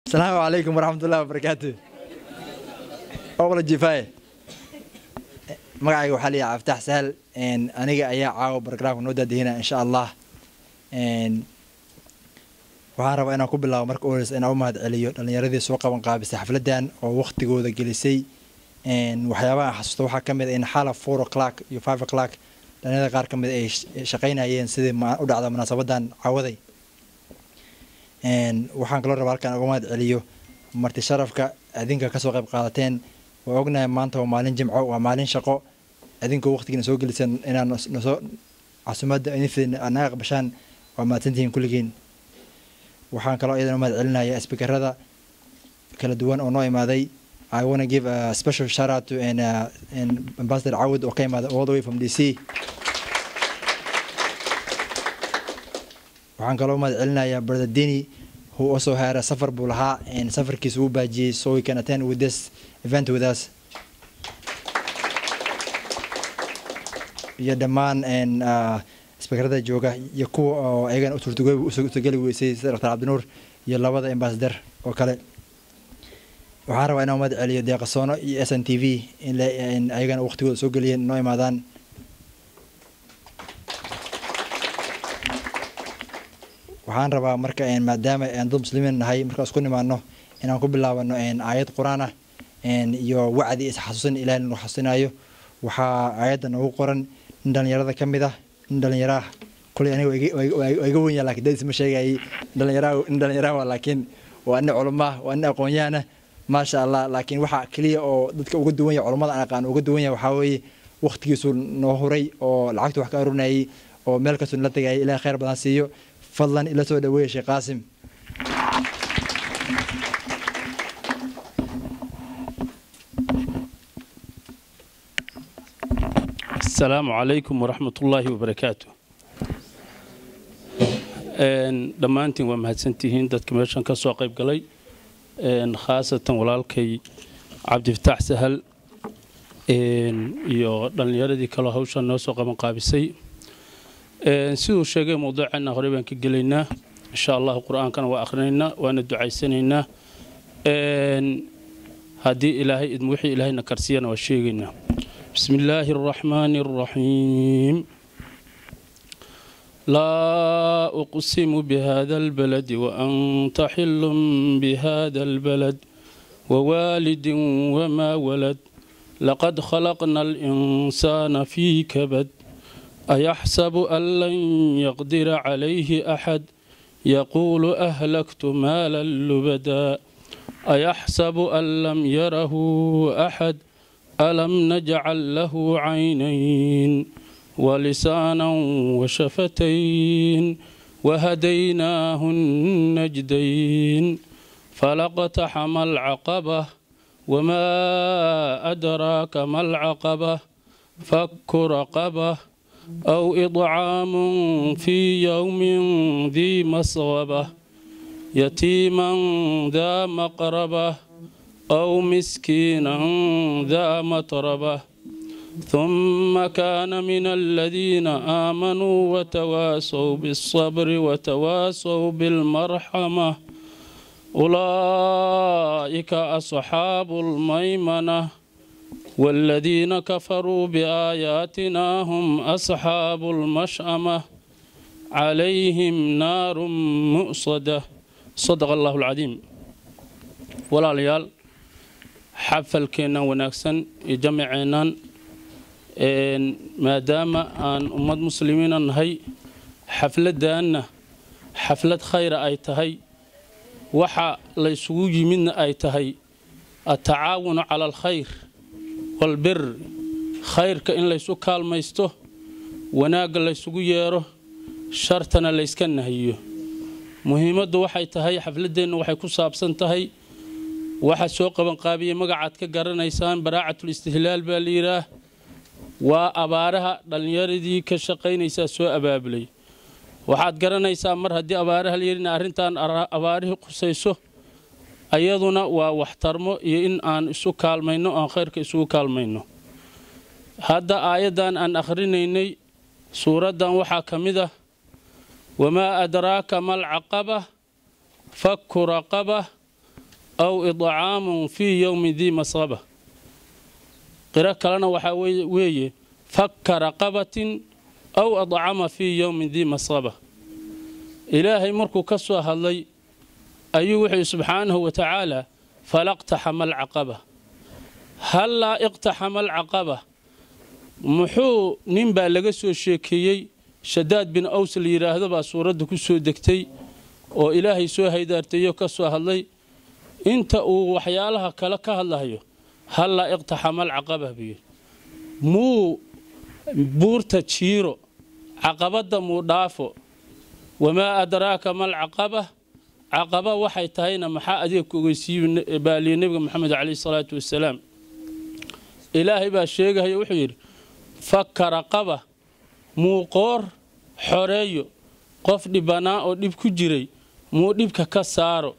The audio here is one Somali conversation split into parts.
asalaamu calaykum waraxmatullahi wabarakaatu oqla jifaye magacayga waxaa layaha cabditax sahal aniga ayaa caawa barogramka noo daadihina insha allah waxaan rabaa inaan ku bilaabo marka u horeysa inaan u mahad celiyo dhalinyaradii soo qaban qaabisay xafladan oo waktigooda gelisay waxyaabaha xasuusta waxaa ka mid a in xala four o'clock iyo five o'clock dhalinyarada qaar ka mid ay shaqaynayeen sidii u dhacda munaasabadan caawaday waxaan kaloo rabaa halkaan uga mahad celiyo marti sharafka adinka kasoo qayb qaadateen waa ognahay maanta waa maalin jimco waa maalin shaqo idinkoo waqtigiina soo geliseen inaan nosoo casumadda naga aqbashaan waa mahadsantihiin kulligiin waxaan kaloo iyadana mahad celinaya speakerada kala duwan oo noo imaaday I want to give a special shout out to and, uh, and Ambassador Awad oo ka imaada all the way from DC waxaan kaloo mahad celinayaa brother Dini who also had a safar buu lahaa safarkiisa uu baajiyey so we can attend with this event with us iyo dhammaan speakerada jooga iyo kuwa oo ayagana usurtageli weysay sida dr cabdinuur iyo labada ambassador oo kale waxaan rabaa inaan mahad celiyo deeqasoono iyo s n t v in ayagana waqtigooda soo geliyeen noo imaadaan waxaan rabaa marka maadaama aan dad muslimiin nahay markaan isku nimaano inaan ku bilaabano aayad qur-aan ah iyo wacdi isxasuusin ilahay nagu xasuusinayo waxaa aayadda noogu qoran nin dhalinyarada ka mid ah nin dhalinyaraah kuley aniga waa iga wenya lakin dadis ma sheegayay dhalinyaraha nin dhalinyaraha waa laakiin waa nin culumaah waa nin aqoon-yahana maasha allah laakiin waxaa keliya oo dadka uga duwan yahay culamada aan aqaan uga duwan yahay waxaa weeye waqtigiisu noo huray oo lacagtu wax ka arurinayay oo meel kastoo nala tegayay ilahay khayr badan siiyo fadlan ila soo dhaweeya sheekh qaasim asalaamu calaykum waraxmat ullaahi wabarakaatu dhammaantiin waa mahadsantihiin dadka meeshan ka soo qayb galay khaasatan walaalkay cabdifataax sahal iyo dhallinyaradii kaloo hawshan noo soo qaban qaabisay siduu sheegay mawduuceena horey baan ka gelaynaa insha allahu qur-aankana waa akhrinaynaa waana ducaysanaynaa haddii ilaahay idm wixii ilaahayna karsiyana waa sheegaynaa بسم الله الرحمن الرحيم لا أقسم بهذا البلد وأنت حل بهذا البلد ووالد وما ولد لقد خلقنا الإنسان في كبد أيحسب أن لن يقدر عليه أحد يقول أهلكت مالا لبدا أيحسب أن لم يره أحد ألم نجعل له عينين ولسانا وشفتين وهديناه النجدين فلقتحم العقبة وما أدراك ما العقبة فك رقبة أو إطعام في يوم ذي مسغبة يتيما ذا مقربة أو مسكينا ذا متربة ثم كان من الذين آمنوا وتواسوا بالصبر وتواسوا بالمرحمة أولئك أصحاب الميمنة والذين كفروا بآياتنا هم أصحاب المشأمة عليهم نار مؤصدة صدق الله العظيم ولا ليال xafalkeennan wanaagsan iyo jamaceennan maadaama aan ummad muslimiina nahay xafladdaanna xaflad khayra ay tahay waxa laysugu yimidna ay tahay atacaawunu cala alkhayr walbir khayrka in laysu kaalmaysto wanaagga laysugu yeero shartana layska nahiyo muhiimaddu waxay tahay xafladdeenna waxay ku saabsan tahay waxaa soo qabanqaabiyey magacaad ka garanaysaan baraacatul istihlaal baa la yidhaah waa abaaraha dhallinyaradii ka shaqaynaysaa soo abaabulay waxaad garanaysaa mar haddii abaaraha la yidhi in arrintan abaarihii qusayso ayaduna waa waxtarmo iyo in aan isu kaalmayno aan khayrka isugu kaalmayno hadda aayaddan aan akhrinaynay suuraddan waxaa ka mid ah wamaa adraaka mal caqaba fakku raqaba aw idcaamun fii yowmin dii masqaba qiro kalena waxaa weeye fakka raqabatin aw adcama fii yowmin dii masqaba ilaahay markuu ka soo hadlay ayuu wuxuu subxaanahu wa tacaala falaqtaxama alcaqaba hallaa iqtaxama alcaqaba muxuu nin baa laga soo sheekeeyey shadaad bin aws la yidhaahdo baa suuradda ku soo degtay oo ilaahay soo haydaartayo ka soo hadlay inta uu waxyaalaha kale ka hadlahayo hallaa iqtaxama alcaqaba buu yidhi muu buurta jiiro caqabadda muu dhaafo wamaa adraaka malcaqaba caqaba waxay tahayna maxaa adeegku ogeysiiye baaliye nebiga moxamed caleyhi salaatu wasalaam ilaahay baa sheegahayo wuxuu yidhi fakka raqaba muu qoor xoreeyo qof dhibanaa oo dhib ku jiray muu dhibka ka saaro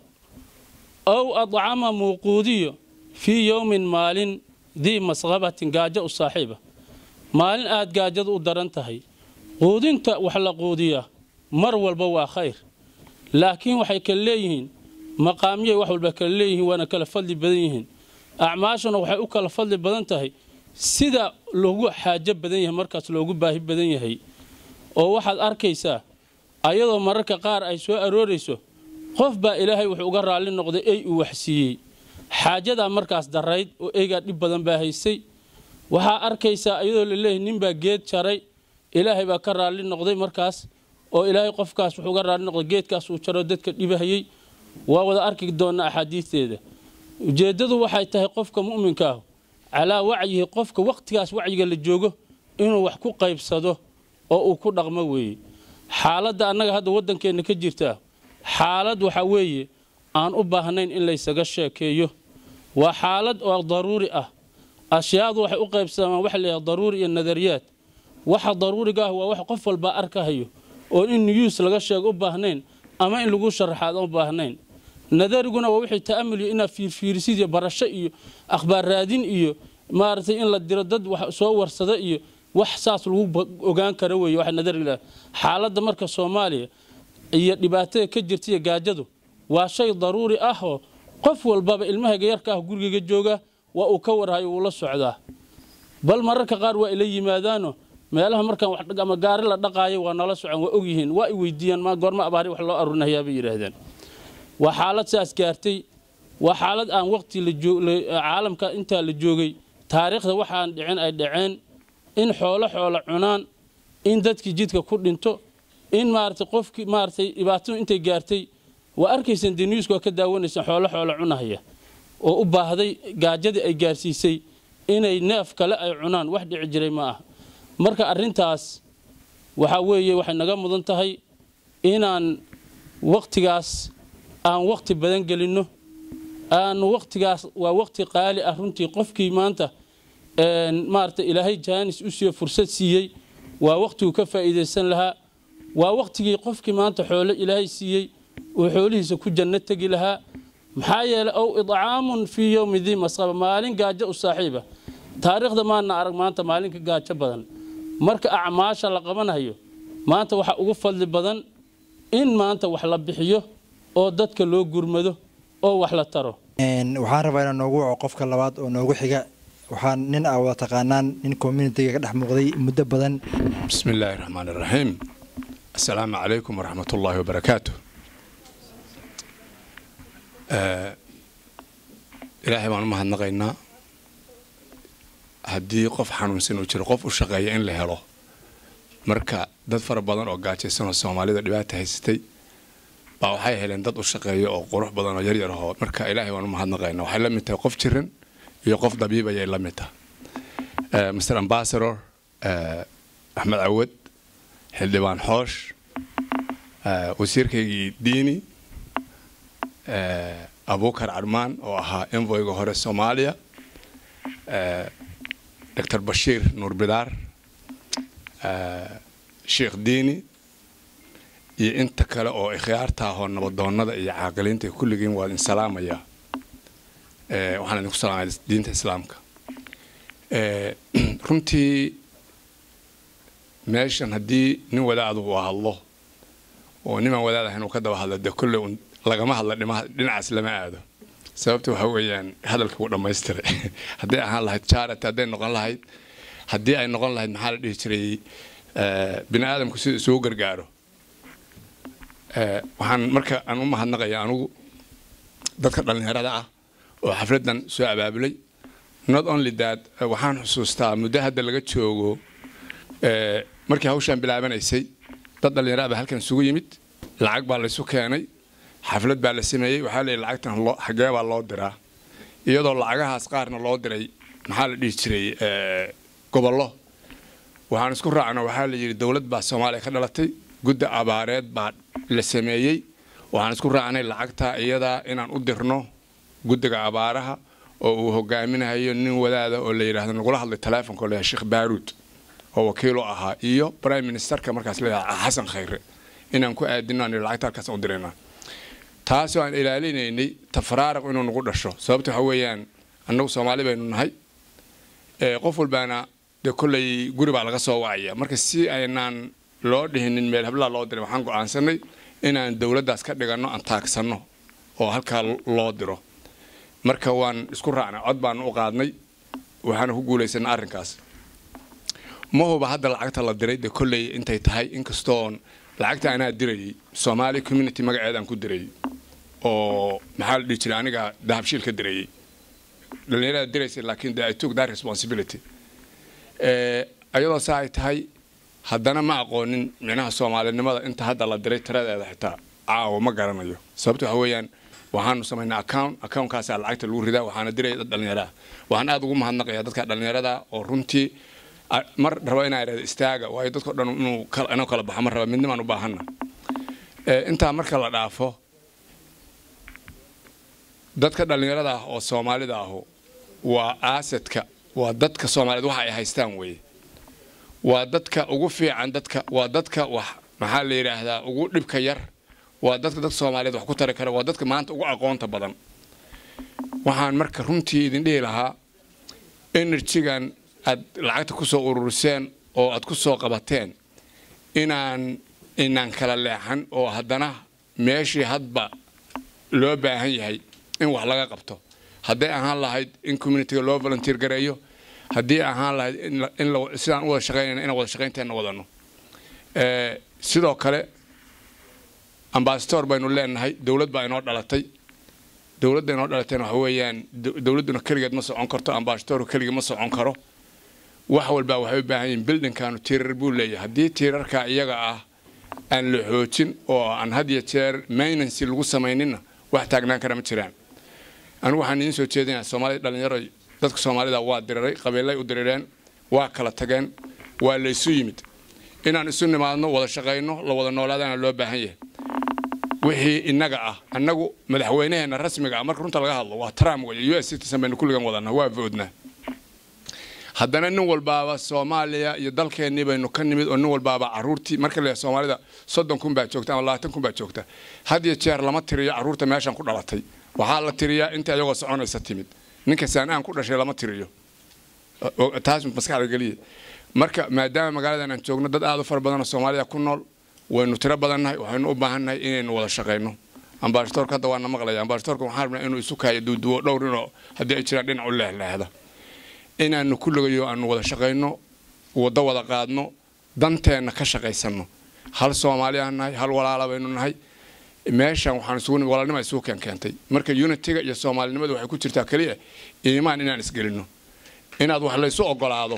ow adcama muu quudiyo fii yowmin maalin dii masqabatin gaajo u saaxiiba maalin aad gaajadu u daran tahay quudinta wax la quudiyaa mar walba waa khayr laakiin waxay kala leeyihiin maqaamyay wax walba kala leeyihiin waana kala fadli badan yihiin acmaashuna waxay u kala fadli badan tahay sida loogu xaajo badan yahay markaas loogu baahi badan yahay oo waxaad arkaysaa ayadoo mararka qaar ay soo aroorayso qof baa ilaahay wuxuu uga raalli noqday ey uu waxsiiyey xaajadaa markaas darayd oo eygaa dhib badan baa haysay waxaa arkaysaa iyadoo laleeyahay ninbaa geed jaray ilaahay baa ka raalli noqday markaas oo ilaahay qofkaas wuxuu uga raalli noqday geedkaas uu jaro dadka dhibahayey waa wada arki doonnaa axaadiisteeda ujeeddadu waxay tahay qofka mu'minka ah calaa wacyihi qofka wakhtigaas wacyiga la joogo inuu wax ku qaybsado oo uu ku dhaqmo weeye xaaladda annaga hadda waddankeenna ka jirtaa xaalad waxa weeye aan u baahnayn in laysaga sheekeeyo waa xaalad oo daruuri ah ashyaadu waxay u qaybsamaan waxa layahay daruuri iyo nadariyaad waxa daruuriga ah waa wax qof walbaa arkahayo oo in niyuus laga sheego u baahnayn ama in lagu sharaxaad u baahnayn nadariguna waa wixii ta'amul iyo inaad fiirfiirisid iyo barasho iyo akhbaar raadin iyo maaragtay in la diro dad wax soo warsada iyo wax saas lagu ogaan kara weeye waxa nadariga xaaladda marka soomaaliya iyo dhibaatada ka jirta iyo gaajadu waa shay daruuri ah oo qof walbaba ilmahayga yarka ah gurigayga jooga waa uu ka warhayo wuu la socdaa bal mararka qaar waa ila yimaadaano meelaha markaan wax ama gaari la dhaqaayo waa nala socon waa ogyihiin waa i weydiiyaan ma goorma abaari wax loo aruurinayaa bay yidhaahdeen waa xaalad saas gaartay waa xaalad aan waqti caalamka intaa la joogay taariikhda waxaan dhicin ay dhaceen in xoolo xoolo cunaan in dadkii jidka ku dhinto in maaragtay qofkii maaragtay dhibaatadu intay gaartay waa arkaysaan dee newska waa ka daawanaysaan xoolo xoolo cunahaya oo u baahday gaajadii ay gaarsiisay inay neef kale ay cunaan wax dhici jiray ma ah marka arrintaas waxaa weeye waxay naga mudan tahay inaan wakhtigaas aan wakhti badan gelinno aan wakhtigaas waa wakhti qaali ah runtii qofkii maanta maaragtay ilaahay jaanis u siiyo fursad siiyey waa wakhtiguu ka faa'iidaysan lahaa waa wakhtigii qofkii maanta xoolo ilaahay siiyey uu xoolihiisa ku janno tegi lahaa maxaa yeelay ow idcaamun fii yowmi dii masqaba maalin gaajo u saaxiiba taariikhda maana arag maanta maalinka gaajo badan marka acmaasha la qabanayo maanta waxaa ugu fadli badan in maanta wax la bixiyo oo dadka loo gurmado oo wax la taro waxaan rabaa inaan noogu waco qofka labaad oo noogu xiga waxaan nin aa wada taqaanaan nin communitiga ka dhex muuqday muddo badan bismi illaahi raxmaan iraxiim assalaamu calaykum waraxmat ullaahi wabarakaatu ilaahay baan u mahadnaqaynaa haddii qof xanuunsan uu jiro qof u shaqeeya in la helo marka dad fara badan oo gaajaysanoo soomaalida dhibaata haysatay baa waxay heleen dad u shaqeeya oo qurux badan oo yaryar ahoo marka ilaahay baan u mahadnaqaynaa waxay la mid tahay qof jiran iyo qof dabiib ayay la mid tahay mr ambassador axmed cawad xildhibaan xoosh wasiirkaygii diini abukar carmaan oo ahaa envoyga hore soomaaliya doctor bashiir nuur bidaar sheekh diini iyo inta kale oo ikhyaarta ahoo nabadoonnada iyo caaqiliinta kulligiin waa idin salaamaya waxaan idinku salaamaya diinta islaamka runtii meeshan haddii nin wadaadu uu hadlo oo nimaan wadaad ahayn uu ka daba hadlo dee kolley lagama hadla dhinacaas lama aado sababta waxa weeyaan hadalka wuu dhammaystiray hadday ahaan lahayd charity hadday noqon lahayd haddii ay noqon lahayd maxaa la dhihi jiray bini aadamku sida isugu gargaaro waxaan marka aan u mahadnaqaya anugu dadka dhallinyarada ah oo xafladdan soo abaabulay not only that waxaan xusuustaa muddo hadda laga joogo markii hawshaan bilaabanaysay dad dhallinyara baa halkan isugu yimid lacag baa laysu keenay xaflad baa la sameeyey waxaa la yidhi lacagtan xagee baa loo diraa iyadoo lacagahaas qaarna loo diray maxaa la dhihi jiray gobollo waxaan isku raacna waxaa la yidhi dowlad baa soomaaliya ka dhalatay gudda abaareed baa la sameeyey waxaan isku raacnay lacagta iyadaa inaan u dirno guddiga abaaraha oo uu hogaaminayo nin wadaada oo la yidhaahdo nagula hadlay taleefonka oo la sheekh baaruud oo wakiilo ahaa iyo prime ministerka markaas leeyahay xasan khayre inaan ku aadino aan lacagta halkaas u diraynaa taasoo aan ilaalinaynay tafaraaraq inuu nagu dhasho sababta waxa weeyaan annagu soomaali baynu nahay qof walbaana dee kolley guri baa laga soo wacaya marka si aynaan loo dhihinin meel hablaa loo diray waxaan go'aansanay inaan dowladdaas ka dhiganno aan taagsanno oo halkaa loo diro marka waan isku raacnay cod baanu u qaadnay waxaana ku guulaysanay arrinkaas ma huba hadda lacagta la diray dee kolley intay tahay inkastoon lacagta anaa dirayay soomaali community magaceedaan ku dirayay oo maxaa la dhihi jiray aniga dahabshiil ka dirayay dhallinyarada diraysay laakiin de i took that responsibility ayadoo saa ay tahay haddana ma aqoonin micnaha soomaalinimada inta hadda la diray tiradeeda xitaa caawa ma garanayo sababta waxa weeyaan waxaanu samaynaa account accountkaasaa lacagta lagu ridaa waxaana diraya dad dhallinyara ah waxaan aada ugu mahadnaqayaa dadka dhallinyarada oo runtii mar raba inaa idhahdo istaaga waayo dadkao dhan inuu inuu kala baxo mar raba midnimaan u baahanna intaa marka la dhaafo dadka dhallinyarada ah oo soomaalida ahu waa aasadka waa dadka soomaaliyeed waxa ay haystaan weeye waa dadka ugu fiican dadka waa dadka wax maxaa la yidhaahdaa ugu dhibka yar waa dadka dadka soomaaliyeed wax ku tari kara waa dadka maanta ugu aqoonta badan waxaan marka runtii idin dhihi lahaa enerjigan aad lacagta ku soo ururiseen oo aad ku soo qabateen inaan inaan kala leexan oo haddana meeshii hadba loo baahan yahay in wax laga qabto hadday ahaan lahayd in communitiga loo volunteer gareeyo haddii ahaan lahayd in sidaan u wada shaqaynayna inaan wada shaqaynteenna wadano sidoo kale ambasador baynu leenahay dowlad baa inoo dhalatay dowladda inoo dhalatayna waxa weeyaan dowladduna keligeed ma socon karto ambasadorku keligii ma socon karo wax walbaa waxay u baahan yihiin bildinkaanu tiirar buu leeyahay haddii tiirarka iyaga ah aan la xoojin oo aan had iyo jeer maintenancy lagu samayninna wax taagnaan kara ma jiraan anigu waxaan idiin soo jeedinayaa soomaalida dhalinyaro dadka soomaalida waa diriray qabiilay u dirireen waa kala tageen waa la isu yimid inaan isu nimaadno wada shaqayno la wada noolaadana loo baahan yahay wixii innaga ah annagu madaxweynaheena rasmiga ah marka runta laga hadlo waa trump wey u s citizen baynu kulligan wadanaa waa voodnaa haddana nin walbaaba soomaaliya iyo dalkeennii baynu ka nimid oo nin walbaaba caruurtii marka la soomaalida soddon kun baa joogta ama labaatan kun baa joogta had iyo jeer lama tiriyo caruurta meeshan ku dhalatay waxaa la tiriyaa inta iyagoo soconaysa timid ninka saanaan ku dhashay lama tiriyo taas maskaxda geliya marka maadaama magaaladan aan joogno dad aada u fara badanoo soomaalida ku nool waynu tiro badannahay waxaynu u baahannahay inaynu wada shaqayno ambasadorka hadda waana maqlaya ambasadorka waxaan rabnaa inuu isu kaayo duuduwo dhowr inoo haddii ay jiraan dhinac u leehleehda inaanu kulligayo aanu wada shaqayno waddo wada qaadno danteenna ka shaqaysanno hal soomaaliya nahay hal walaala baynu nahay meeshan waxaan isugu walaalnima isugu keen keentay marka unitiga iyo soomaalinimadu waxay ku jirtaa keliya iimaan inaan isgelinno inaad wax laysu ogolaado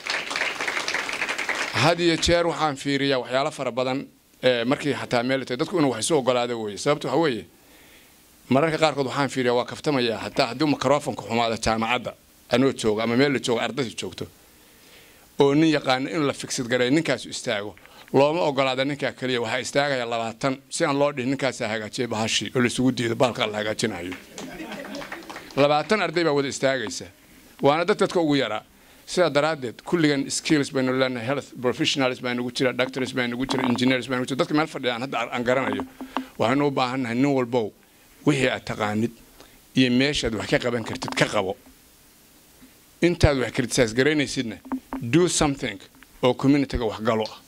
had iyo jeer waxaan fiiriyaa waxyaalo fara badan markii xataa meel tahay dadku inuu wax isu ogolaado weeye sababta waxa weeye mararka qaarkood waxaan fiiriyaa waa kaftamayaa hataa haddii microfonka xumaada jaamacadda anoo joogo ama meel la joogo ardayda joogto oo nin yaqaano in la fiksid gareeyo ninkaasu istaago looma ogolaada ninkaa keliya waxaa istaagaya labaatan si aan loo dhihin ninkaasaa hagaajiyay bahashii oo laisugu diido bahalkaa la hagaajinayo labaatan arday baa wada istaagaysa waana dad dadka ugu yaraa sidaa daraaddeed kulligan skills baynu leenahay health professionals baa nagu jira doctors baa nagu jira engineers baa nagu jira dadka meel fadhiya aan hadda aan garanayo waxaynu u baahannahay nin walbow wixii aad taqaanid iyo meeshaad wax ka qaban kartid ka qabo intaad wax criticize garaynaysidna do something oo communityga waxgalo ah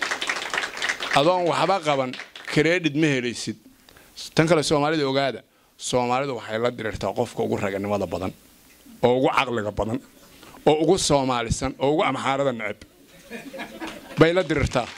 adoon waxba qaban credit ma helaysid tan kale soomaalida ogaada soomaalidu waxay la diriirtaa qofka ugu raganimada badan oo ugu caqliga badan oo ugu soomaalisan oo ugu amxaarada neceb bay la diriirtaa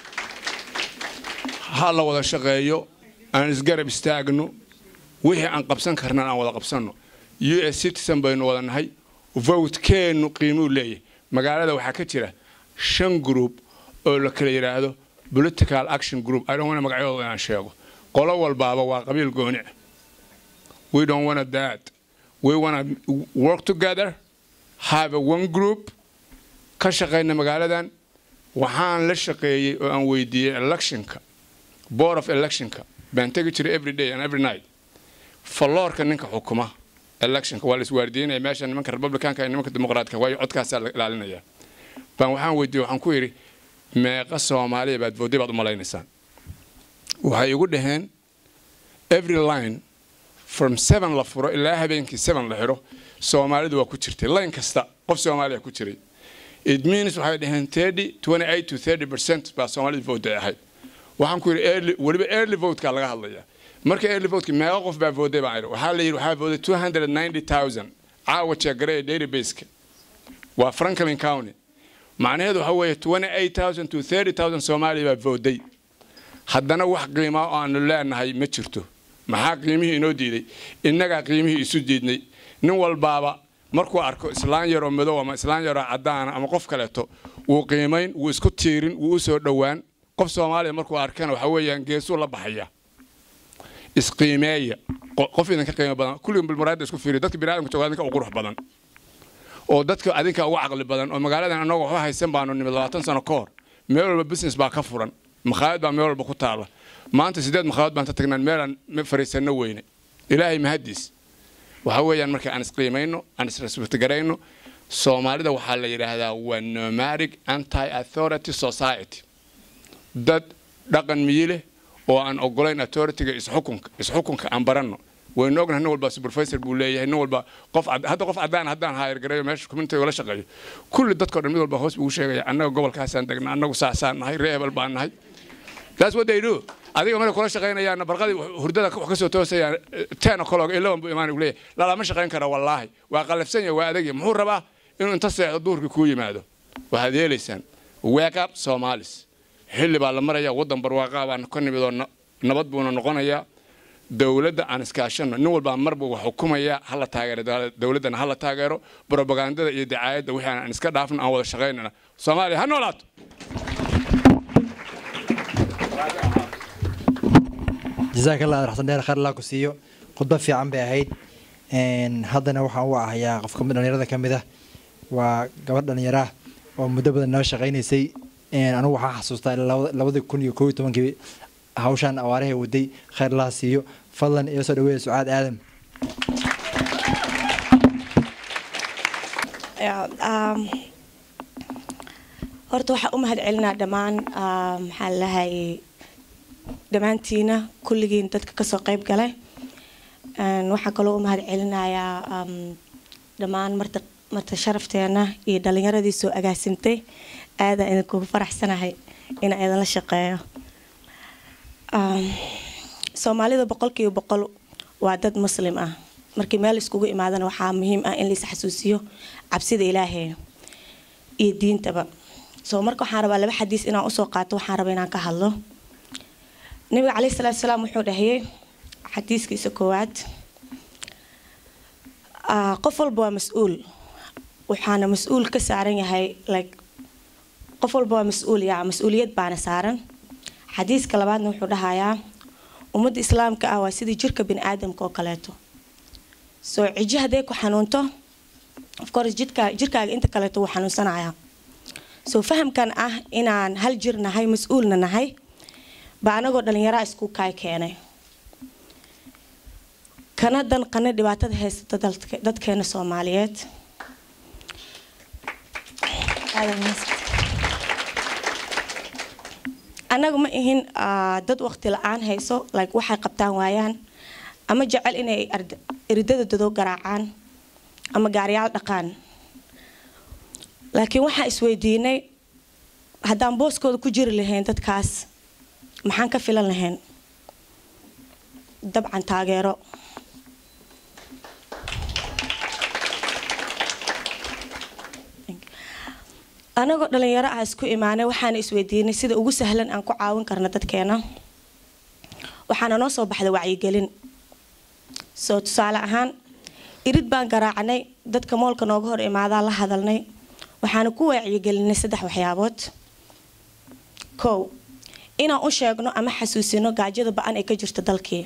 ha la wada shaqeeyo aan isgarab istaagno wixii aan qabsan karnan aan wada qabsanno u s citizen baynu wada nahay vowtkeennu qiimuu leeyahay magaalada waxaa ka jira shan group oo la kala yidhaahdo political action group idon magacyadooda inaan sheego qolo walbaaba waa qabiil gooni we don't want that we want to work together have a one group ka shaqayna magaaladan waxaan la shaqeeyey oo aan weydiiyey electionka board of electionka baan tegi jiray every day and every night falloorka ninka xukuma electionka waa la iswaardiinaya meesha nimanka republicanka iyo nimanka dimuqraadka waayo codkaasaa la ilaalinaya baan waxaan weydiiyey waxaan ku yidhi meeqa soomaaliya baad voodday baad u malaynaysaan waxay igu dhaheen every line from seven la furo ilaa habeenkii seven la xidho soomaalidu waa ku jirtay line kasta qof soomaaliya ku jiray it means waxay dhaheen thirty twenty eight to thirty percent baa soomaalidu voodday ahayd waxaan ku yidhi early weliba early votekaa laga hadlaya marka early voteki meeqa qof baa voodday baan idhi waxaa la yidhi waxaa voodday two hundred ninety thousand caawa jeegaree databaseka waa franklin county macnaheedu waxa weeye twenty eight thousand to thirty thousand soomaaliya baa voodday haddana wax qiimaa oo aanu leenahay ma jirto maxaa qiimihii inoo diiday innagaa qiimihii isu diidnay nin walbaaba markuu arko islaan yaroo madow ama islaan yaroo caddaana ama qof kaleeto wuu qiimayn wuu isku tiirin wuu u soo dhowaan qof soomaaliya markuu arkana waxa weeyaan geesuu la baxaya isqiimeeya qof idinka qiimo badan kulligan bilmuraada isku fiiriya dadka biniadamka jooga adinka u qurux badan oo dadka adinka ugu caqli badan oo magaaladan annaga waxba haysan baanu nimid labaatan sano ka hor meel walba business baa ka furan makhaayad baa meel walba ku taala maanta sideed makhaayad baan ka tagnaan meelaan fariisanno weyne ilaahay mahadiis waxa weeyaan marka aan isqiimayno aan isrespectgarayno soomaalida waxaa la yidhaahdaa waa nomadic anti authority society dad dhaqan miyi leh oo aan ogolayn authorityga isxukunka isxukunka aan baranno waynu ognahay nin walba supervisor buu leeyahay nin walba qof hadda qof caddaan haddaan hayr gareeyo meesha community la shaqeeyo kulli dadkao dhan mid walba hoos buu sheegaya annaga gobolkaasaan degnaa annagu saasaan nahay ree hebel baan nahay that's what they do adiga markay kula shaqaynayaana barqadii hurdada wax ka soo toosayaan ten o'clock eleven buu imaan leeyahay lalama shaqayn kara wallaahi waa qalafsan yahay waa adagya muxuu rabaa inuu inta seexdo duurkii kuu yimaado waxaad yeelaysaan wake up somalis xilli baa la maraya waddan barwaaqaa baan ka nimid oo nabad buuna noqonayaa dowladda aan iskaashano nin walbaa marba wax xukumaya hala taageero dowladdana hala taageero brobagandada iyo dacaayadda wixii aan iska dhaafno aan wada shaqaynana soomaaliya ha noolaato jazaak allah raxsan dheer khayr allah ku siiyo khudba fiican bay ahayd haddana waxaan u ahayaa qof kamid dhalinyarada ka mid ah waa gabadh dhalinyaro ah oo muddo badan noo shaqaynaysay anigu waxaa xasuustaa labadii kun iyo koob iyo tobankii hawshaan awaaraha waday khayr allah siiyo fadlan iyo soo dhaweeya sucaad aadam horta waxaa u mahad celinaa dhammaan maxaa lahayay dhammaantiina kulligiin dadka kasoo qayb galay waxaa kaloo u mahad celinayaa dhammaan marta marta sharafteena iyo dhalinyaradii soo agaasimtay aadaan idinkugu faraxsanahay inaan idinla shaqeeyo soomaalida boqolkiiba boqol waa dad muslim ah markii meel iskugu imaadana waxaa muhiim ah in lais xasuusiyo cabsida ilaahay iyo diintaba soo marka waxaan rabaa laba xadiis inaan usoo qaato waxaan rabaa inaan ka hadlo nabiga caleyhi salaatu salaam wuxuu dhahayay xadiiskiisa koowaad qof walba waa mas-uul waxaana mas-uul ka saaran yahay like qof walba waa mas-uul yaa mas-uuliyad baana saaran xadiiska labaadna wuxuu dhahayaa ummadda islaamka ah waa sidii jirka bini aadamka oo kaleeto soo cijo hadday ku xanuunto ofcourse jidka jirkaaga inta kaleeto wuu xanuunsanayaa soo fahamkan ah inaan hal jir nahay mas-uulna nahay baa anagoo dhalinyaraa isku kaay keenay kana danqana dhibaatada haysata dadkeena soomaaliyeed annaga ma ihin dad waqti la-aan hayso like waxay qabtaan waayaan ama jecel inay eridada dado garaacaan ama gaariyaal dhaqaan laakiin waxaan isweydiinay haddaan booskooda ku jiri lahayn dadkaas maxaan ka filan lahayn dabcan taageero anagoo dhalinyaro ah isku imaanay waxaana isweydiinay sida ugu sahlan aan ku caawin karna dadkeena waxaana noo soo baxda wacyigelin soo tusaale ahaan irid baan garaacnay dadka moolka nooga hor imaadaa la hadalnay waxaana ku wacyigelinay saddex waxyaabood kow inaan u sheegno ama xasuusino gaajada ba-an ee ka jirta dalkii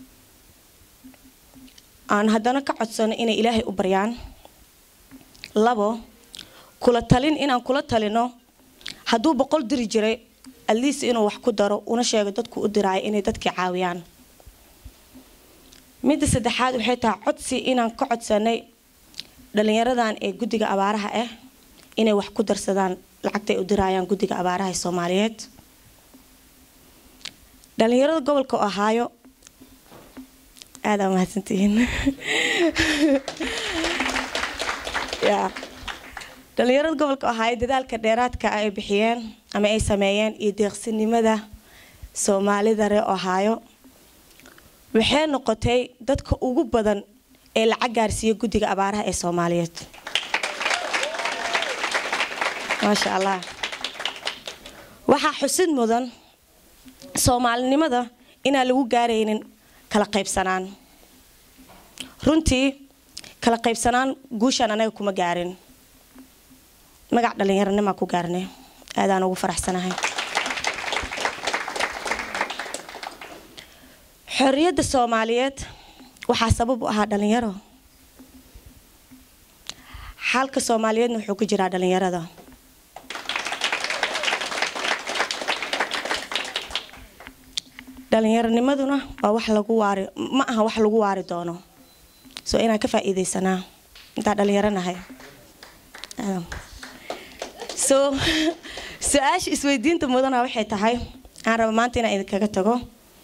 aan haddana ka codsano inay ilaahay u baryaan labo kula talin inaan kula talino hadduu boqol diri jiray aliis inuu wax ku daro una sheego dadku u diraayo inay dadkii caawiyaan midda saddexaad waxay tahay codsi inaan ka codsanay dhalinyaradan ee guddiga abaaraha ah inay wax ku darsadaan lacagtay u diraayaan guddiga abaaraha ee soomaaliyeed dhalinyarada gobolka ohaayo aada mahadsantihiin ya dhalinyarada gobolka ohaayo dadaalka dheeraadka ay bixiyeen ama ay sameeyeen iyo deeqsinimada soomaalida reer ohaayo waxay noqotay dadka ugu badan ee lacag gaarsiiya guddiga abaaraha ee soomaaliyeed maasha allah waxaa xusid mudan soomaalinimada inaan lagu gaaraynin kala qaybsanaan runtii kala qaybsanaan guushaan anaga kuma gaarin magac dhallinyaronimaa ku gaarnay aadaan ugu faraxsanahay xorriyadda soomaaliyeed waxaa sabab u ahaa dhalinyaro xaalka soomaaliyeedna wuxuu ku jiraa dhalinyarada dhalinyaronimaduna waa wax lagu waari ma aha wax lagu waari doono soo inaan ka faa'iidaysanaa intaan dhalinyaro nahay so su-aasha isweydiinta mudana waxay tahay aan raba maanta inaan idinkaga tago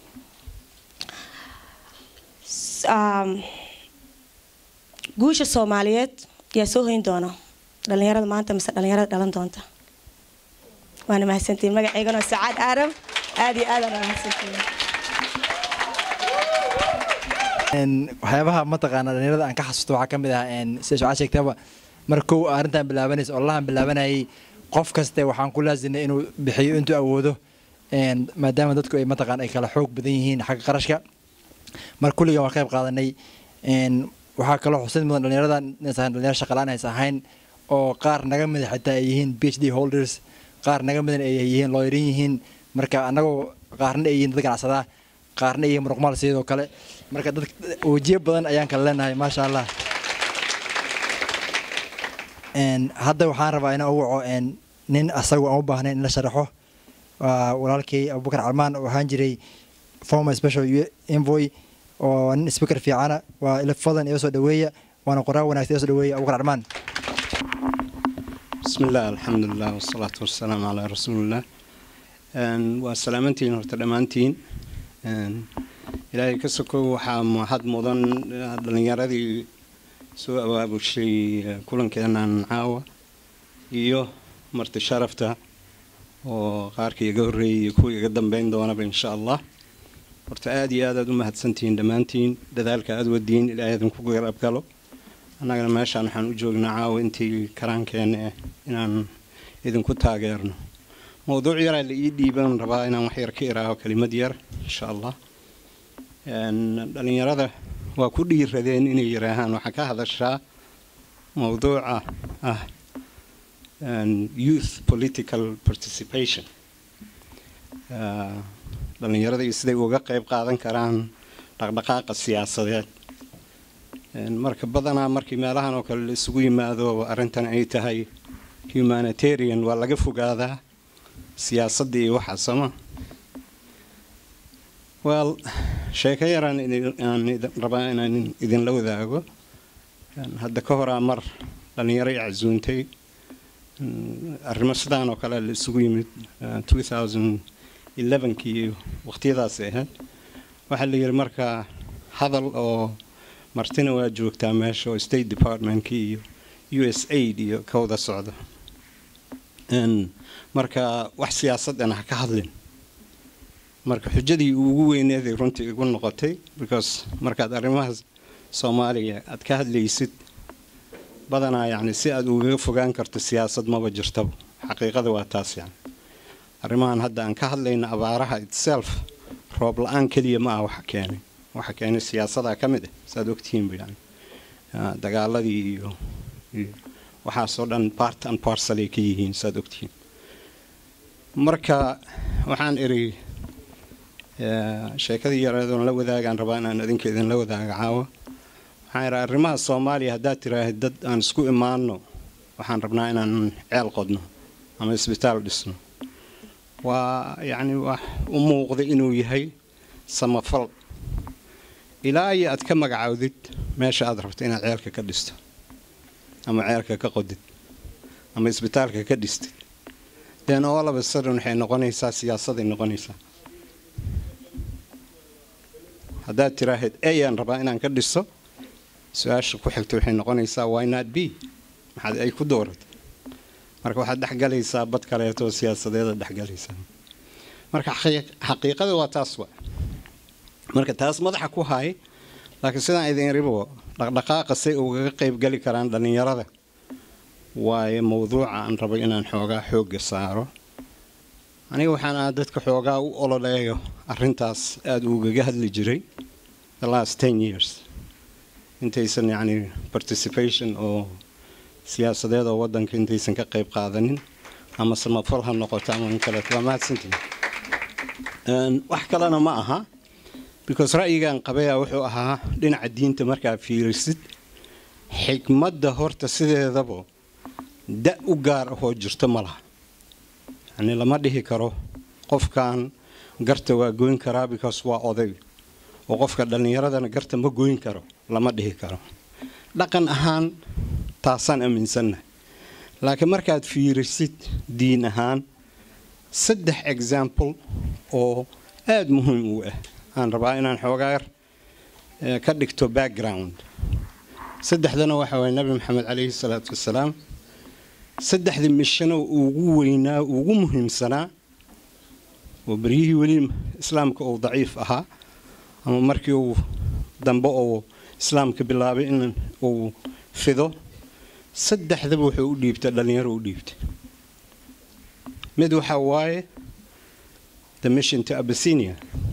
guusha soomaaliyeed yaa soo hoyn doona dhalinyarada maanta mise dhalinyarada dhalan doonta waana mahadsantihin magaceygana sacaad aarab aada iyo aadaan mahadsantihin waxyaabaha mataqaana dhalinyarada aan ka xasuusto waxaa ka mid ah sida shucaa sheegtaba mar kow arrintan bilaabanaysa olahan bilaabanayay qof kaste waxaan ku laasinay inuu bixiyo intuu awoodo maadaama dadku ay mataqaan ay kala xoog badan yihiin xagga qarashka mar kulligan waa qayb qaadanay waxaa kaloo xusid mudan dhalinyarada inaysan dhalinyaro shaqalaan aysan ahayn oo qaar naga mida xitaa ay yihiin p h d holders qaar naga midan ay yihiin looyarin yihiin marka annagoo qaarna ay yihiin dad ganacsadaa qaarna ay yihiin muruqmaal sidoo kale marka dad wajiyo badan ayaan kala leenahay maasha allah hadda waxaan rabaa inaan u waco nin asagu aan u baahnayn in la sharaxo walaalkay abubakar calmaan oo ahaan jiray former special envoy oo nin speaker fiicana waa ila fadlan iga soo dhaweeya waana qoraa wanaagsan iga soo dhaweeya abubakar calmaan بسم الله الحمد لله والصلاة والسلام على رسول الله وسلامتين horta dhammaantiin ilaahay ka sokow waxaa mahad mudan dhalinyaradii soo abaabushay kulankeenan caawa iyo marti sharafta oo qaarkii iga horreeyay iyo kuwa iga dambeyn doonaba insha allah horta aada iyo aad aad u mahadsantihiin dhammaantiin dadaalka aada wadiin ilaahay idinku garab galo annagana meeshaan waxaan u joognaa caawa intii karaankeena eh inaan idinku taageerno mowduuc yaraa la ii dhiiban rabaa inaan wax yar ka iraaho kelimad yar insha allah dhalinyarada waa ku dhiiradeen inay yiraahaan waxaa ka hadashaa mowduuca ah youth political participation dhalinyarada iyo siday uga qayb qaadan karaan dhaqdhaqaaqa siyaasadeed marka badanaa markii meelahan oo kale la isugu yimaado arrintan ay tahay humanitarian waa laga fogaadaa siyaasadda iyo waxaa sama wel sheeko yaraan aan rabaa inaan idinla wadaago hadda ka horaa mar dhalinyaro i casuuntay arrimo sidaan oo kale la isugu yimid kii waqtiyadaas ahayd waxaa la yidhi marka hadal oo martina waa joogtaa meesha oo state departmentka iyo u s aid iyo ka wada socda marka wax siyaasadana ha ka hadlin marka xujadii ugu weyneeday runtii igu noqotay because markaad arrimaha soomaaliya aad ka hadlaysid badanaa yacni si aad ugaga fogaan karto siyaasad maba jirtaba xaqiiqada waa taas yani arrimahan hadda aan ka hadlayna abaaraha itself roob la-aan keliya ma ah waxa keenay waxa keenay siyaasadaa ka mid ah saad ogtihiinba yani dagaaladii iyo iyo waxaasoo dhan part and parcel ay ka yihiin saad ogtihiin marka waxaan iri sheekadii yareedoon la wadaagaan rabaa inaan idinka idinla wadaaga caawa waxaan idhi arrimaha soomaaliya haddaad tiraahid dad aan isku imaanno waxaan rabnaa inaan ceel qodno ama isbitaal dhisno waa yacni wax u muuqda inuu yahay samafal ilaa iyo aad ka magacaawdid meesha aad rabto inaad ceelka ka dhisto ama ceelka ka qodid ama isbitaalka ka dhistid then all of a sudden waxay noqonaysaa siyaasaday noqonaysaa haddaad tiraahid ayaan rabaa inaan ka dhiso su-aasha ku xigta waxay noqonaysaa why not b maxaad ay ku dooratay marka waxaad dhexgalaysaa bad kaleeto siyaasadeeda dhexgalaysaa marka xaqiiqada waa taas wa marka taas madaxa ku haay laakiin sidaan idin ribo dhaqdhaqaaqa say ugaga qaybgali karaan dhallinyarada waayo mawduuca aan rabo inaan xoogaa xoogga saaro aniga waxaan aha dadka xoogaa u ololeeyo arrintaas aada ugaga hadli jiray the last ten years intaysan yacni participation oo siyaasadeed oo waddanka intaysan ka qayb qaadanin ama samafal ha noqoto ama in kaleeto waa mahadsantihin wax kalena ma aha because ra'yigan qabeyaa wuxuu ahaa dhinaca diinta markaa fiirisid xikmadda horta sideedaba da u gaar ahoo jirto ma laha yacni lama dhihi karo qofkan garta waa goyn karaa because waa oday oo qofka dhallinyaradana garta ma goyn karo lama dhihi karo dhaqan ahaan taasaan aaminsannahay laakiin markaad fiirisid diin ahaan saddex example oo aada muhiim u ah aan rabaa inaan xoogaar ka dhigto background saddexdana waxa waye nabi maxamed calayhi salaatu wasalaam saddexdii mishano ugu weynaa ugu muhiimsanaa oo beryihii weli islaamka uu daciif ahaa ama markii uu dambe uu islaamka bilaabay in uu fido saddexdaba wuxuu u dhiibtay dhallinyaro u dhiibtay mid waxaa waaye the mission to abasinia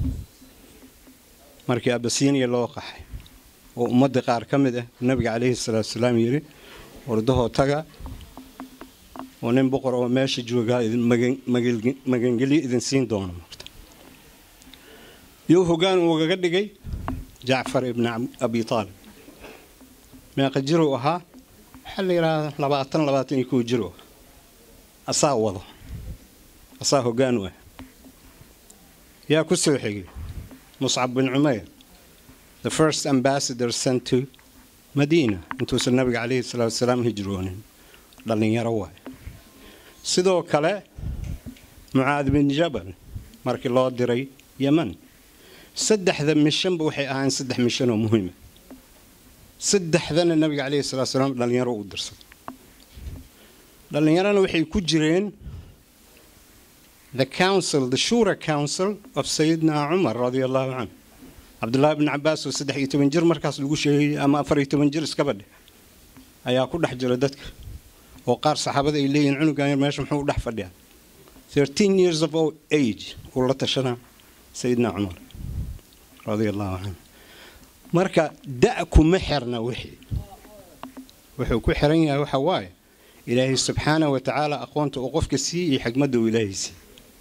markii abasinia loo qaxay oo ummadda qaar ka mid ah nabiga calayhi salaatu wasalaam yidhi wardahoo taga oo nin boqor oo meesha joogaa magangelyo idin siin doono marta yuu hoggaan uugaga dhigay jacfar ibni abi aalib meeqa jiruu ahaa waxaa la yidhaahdaa labaatan labaatan iyo kow jiruu ah asaa wado asaa hoggaan u ah yaa ku soo xigay muscab bin cumayr the first ambassador sent to madiina intuusan nabiga calayhi salaatu wasalaam hijroonin dhallinyaro waay sidoo kale mucaad bin jabal markii loo diray yeman saddexda mishanba waxay ahaayeen saddex mishan oo muhiima saddexdana nabiga calayhi salatu wasalaam dhallinyaro u dirsaday dhallinyarana waxay ku jireen the council the shura council of sayidina cumar radia allahu canhu cabdullaahi bn cabaas oo saddex iyo toban jir markaas lagu sheegay ama afar iyo toban jir iskaba dheh ayaa ku dhex jira dadka oo qaar saxaabada ay leeyihin cunugan yar meesha muxuu u dhex fadhiyaa thirteen years of age uu la tashanaa sayidina cumar radia allahu canhu marka da' kuma xirna wixii wuxuu ku xiran yahay waxa waaye ilaahay subxaanah wa tacaala aqoonta uu qofka siiy iyo xigmadda uu ilaahay siiy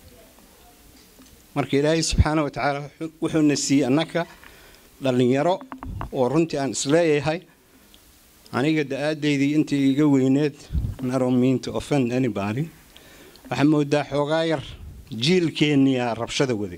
marka ilaahay subxaana wa tacaala wuxuuna siiyey annaka dhallinyaro oo runtii aan isleeyahay aniga da-aadaydii intii iga weyneed narominto offend anybody waxaa moodaa xoogaa yar jiilkeenniyaa rabshada waday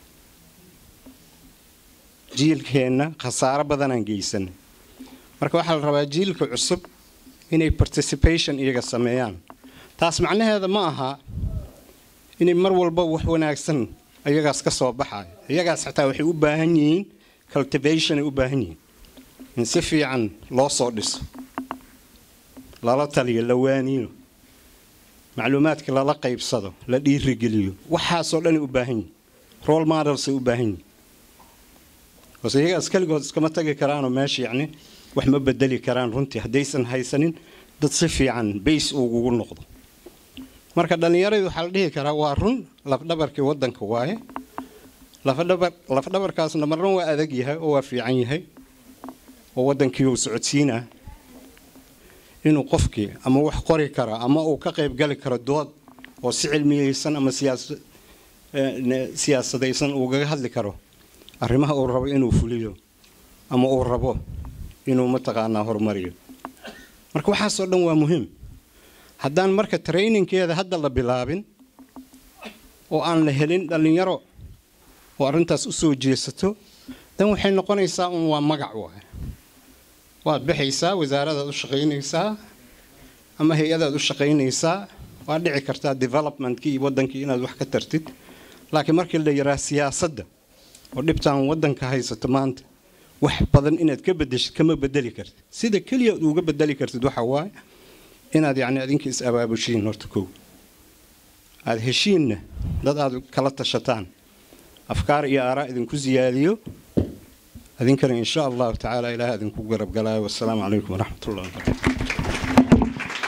jiilkeenna khasaaro badanaan geysanay marka waxaa la rabaa jiilka cusub inay participation iyaga sameeyaan taas macnaheeda ma aha inay mar walba wax wanaagsan iyagaas ka soo baxayo iyagaas xataa waxay u baahan yihiin cultivation ay u baahan yihiin in si fiican loo soo dhiso lala taliyo la waaniyo macluumaadka lala qaybsado la dhiirigeliyo waxaasoo dhanay u baahan yihiin role modelsay u baahan yihiin base iyagaas keligood iskama tagi karaanoo meesha yacni wax ma bedeli karaan runtii haddaysan haysanin dad si fiican bays ugugu noqdo marka dhallinyaradii waxaa la dhihi karaa waa run lafdhabarkii waddanka waaye lafdhabar lafdhabarkaasna marna waa adag yahay oo waa fiican yahay oo waddankii uu socodsiinaa inuu qofkii ama wax qori karo ama uu ka qayb gali karo dood oo si cilmiyeysan ama siyaasa siyaasadaysan uugaga hadli karo arrimaha uu rabo inuu fuliyo ama uu rabo inuu mataqaanaa horumariyo marka waxaasoo dhan waa muhiim haddaan marka traininkeeda hadda la bilaabin oo aan la helin dhallinyaro oo arrintaas u soo jeesato dan waxay noqonaysaa un waa magac waay waad baxaysaa wasaaradaad u shaqaynaysaa ama hay-adaad u shaqaynaysaa waad dhici kartaa developmentkii iyo waddankii inaad wax ka tartid laakiin markii la yaraa siyaasadda oo dhibtaan waddanka haysato maanta wax badan inaad ka bedeshid kama bedeli kartid sida keliya ad uga bedeli kartid waxa waaye inaad yacni adinka is abaabushiin horta kow aada heshiinna dad aad kala tashataan afkaar iyo aaraa idinku siyaadiyo adinkana in sha allahu tacaala ilaah idinku garab galaayo wassalaamu calaykum waraxmat ullahi wabarakatu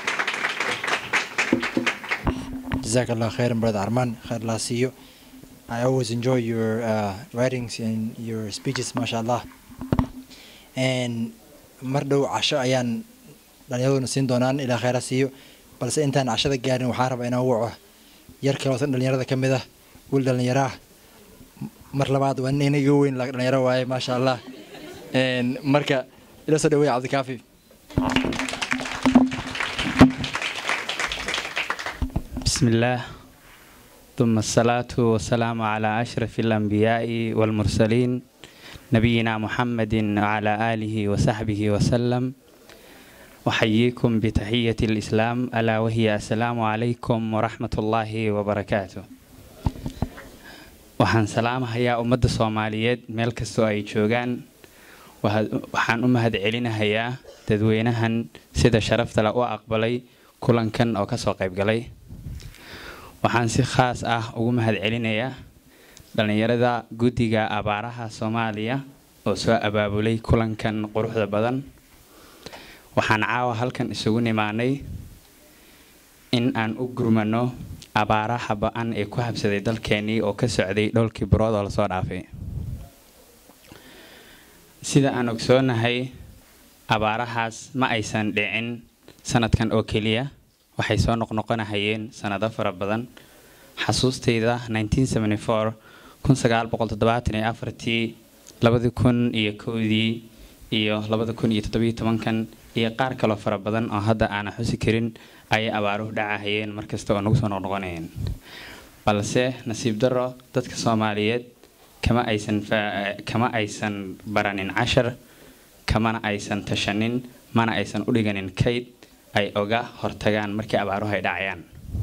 جزاك الله خير brother Arman خير الله see you I always enjoy your uh, writings and your speeches mashallah and mar dhow casho ayaan dhallinyaraduna siin doonaan ilaa khayra siiyo balse intaan cashada gaarin waxaan rabaa inaan waco yar kaloosan dhallinyarada ka mid ah wiil dhallinyaro ah mar labaad waa nin iga weyn laakiin dhallinyaro waaye maasha allah marka ila soo dhaweeya cabdikaafi بسم الله ثم الصلاة والسلام على أشرف الأنبياء والمرسلين نبينا محمد وعلى آله وصحبه وسلم أحييكم بتحية الإسلام ألا وهي السلام عليكم ورحمة الله وبركاته waxaan salaamahayaa ummadda soomaaliyeed meel kastoo ay joogaan waxaan u mahad celinahayaa dadweynahan sida sharafta le u aqbalay kulankan oo kasoo qaybgalay waxaan si khaas ah ugu mahad celinayaa dhallinyarada guddiga abaaraha soomaaliya oo soo abaabulay kulankan quruxda badan waxaan caawa halkan isugu nimaanay in aan u gurmano abaaraha ba-an ee ku habsaday dalkeenii oo ka socday dhowlkii birood oo lasoo dhaafay sida aan ogsoonahay abaarahaas ma aysan dhicin sanadkan oo keliya waxay soo noqnoqonahayeen sanado fara badan xasuustayda tii labadi kun iyo kowdii iyo labada kun iyo toddobiyo tobankan iyo qaar kaloo fara badan oo hadda aanan xusi karin ayay abaaruhu dhacahayeen markasta oo nagu soo noqnoqonayeen balse nasiib daro dadka soomaaliyeed kama aysan kama aysan baranin cashar kamana aysan tashanin mana aysan u dhiganin kayd ay oga hortagaan markii abaaruhu ay dhacayaan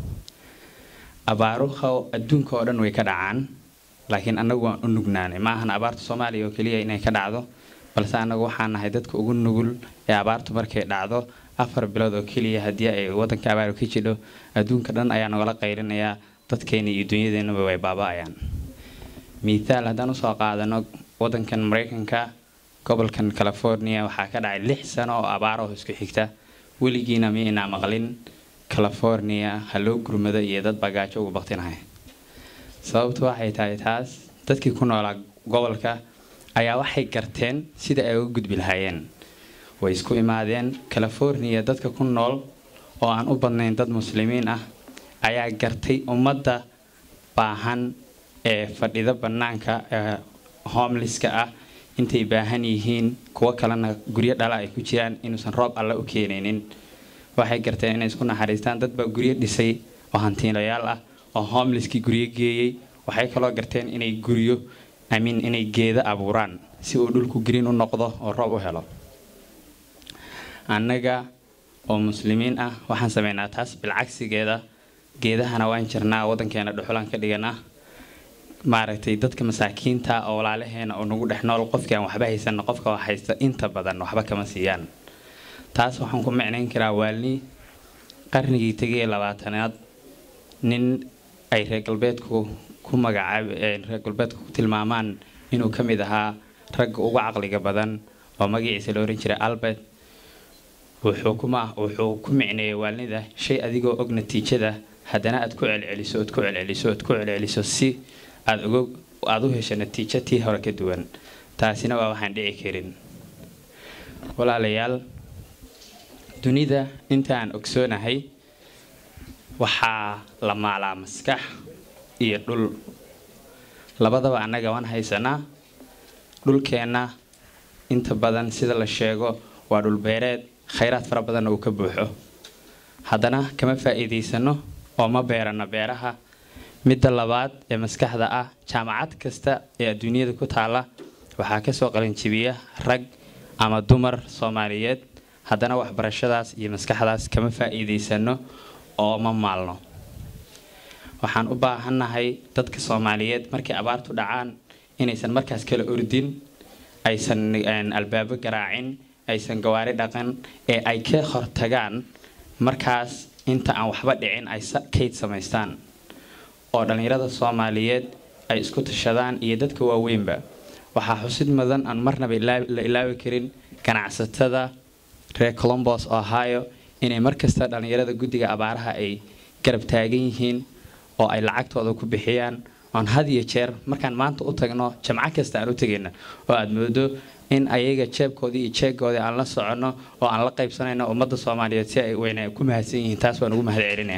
abaaruhu adduunka oo dhan way ka dhacaan laakiin annagu waan u nugnaanay ma ahan abaarta soomaaliya oo keliya inay ka dhacdo balse annagu waxaan nahay dadka ugu nugul ee abaartu markay dhacdo afar bilood oo keliya haddii ay waddanka abaaru ka jidho adduunka dhan ayaa nagala qaylinayaa dadkeena iyo dunyadeenaba way baaba-ayaan mithaal haddaan usoo qaadano waddankan maraykanka gobolkan california waxaa ka dhacay lix sano oo abaaraho isku xigta weligiina miinaa maqlin california ha loo gurmado iyo dad bagaajo ugu baktinahay sababtu waxay tahay taas dadkii ku noolaa gobolka ayaa waxay garteen sida ay uga gudbi lahaayeen way isku imaadeen california dadka ku nool oo aan u badnayn dad muslimiin ah ayaa gartay ummadda baahan ee fadhida bannaanka ee homelesska ah intay baahan yihiin kuwo kalena guryo dhala ay ku jiraan inuusan roob alle u keenaynin waxay garteen inay isku naxariistaan dad baa guryo dhisay oo hantiilayaal ah oo homeleskii guryo geeyey waxay kaloo garteen inay guryo amiin inay geeda abuuraan si uu dhulku green u noqdo oo roob u helo annaga oo muslimiin ah waxaan sameynaa taas bilcagsigeeda geedahana waan jirnaa waddankeena dhuxulaan ka dhiganaa maaragtay dadka masaakiinta oo walaalaheena oo nagu dhex nool qofkii aan waxba haysan qofka wax haysta inta badan waxba kama siiyaan taas waxaan ku micnayn karaa waalni qarnigii tegay labaatanaad nin ay reer galbeedku ku magacaab reer galbeedku ku tilmaamaan inuu ka mid ahaa ragga ugu caqliga badan oo magaciisa la oran jiray albert wuxuu kuma wuxuu ku micneeyay waalnida shay adigoo og natiijada haddana aad ku celceliso ood ku celceliso ood ku celceliso si aad uga aada u hesho natiijo tii hore ka duwan taasina waa waxaan dhici karin walaalayaal dunida intaan ogsoonahay waxaa la maalaa maskax iyo dhul labadaba annaga waan haysanaa dhulkeenna inta badan sida la sheego waa dhulbeereed khayraad fara badanna uu ka buuxo haddana kama faa'iidaysano oo ma beerano beeraha midda labaad ee maskaxda ah jaamacad kasta ee adduunyada ku taala waxaa kasoo qalinjibiya rag ama dumar soomaaliyeed haddana waxbarashadaas iyo maskaxdaas kama faa'iidaysano oo ma maalno waxaan u baahannahay dadka soomaaliyeed markay abaartu dhacaan inaysan markaas kala ordin aysan albaabo garaacin aysan gawaari dhaqan ee ay ka hortagaan markaas inta aan waxba dhicin ay kayd samaystaan oo dhallinyarada soomaaliyeed ay isku tashadaan iyo dadka waaweynba waxaa xusid mudan aan marnaba la ilaawi karin ganacsatada reer colombos ohio inay markasta dhallinyarada guddiga abaaraha ay garab taagan yihiin oo ay lacagtooda ku bixiyaan oon had iyo jeer markaan maanta u tagno jamco kasta aan u tegayna oo aada moodo in ayaga jeebkoodii iyo jeegoodii aan la soconno oo aan la qaybsanayno ummadda soomaaliyeed si ay weyna ku mahadsan yihiin taas waan ugu mahad celinaya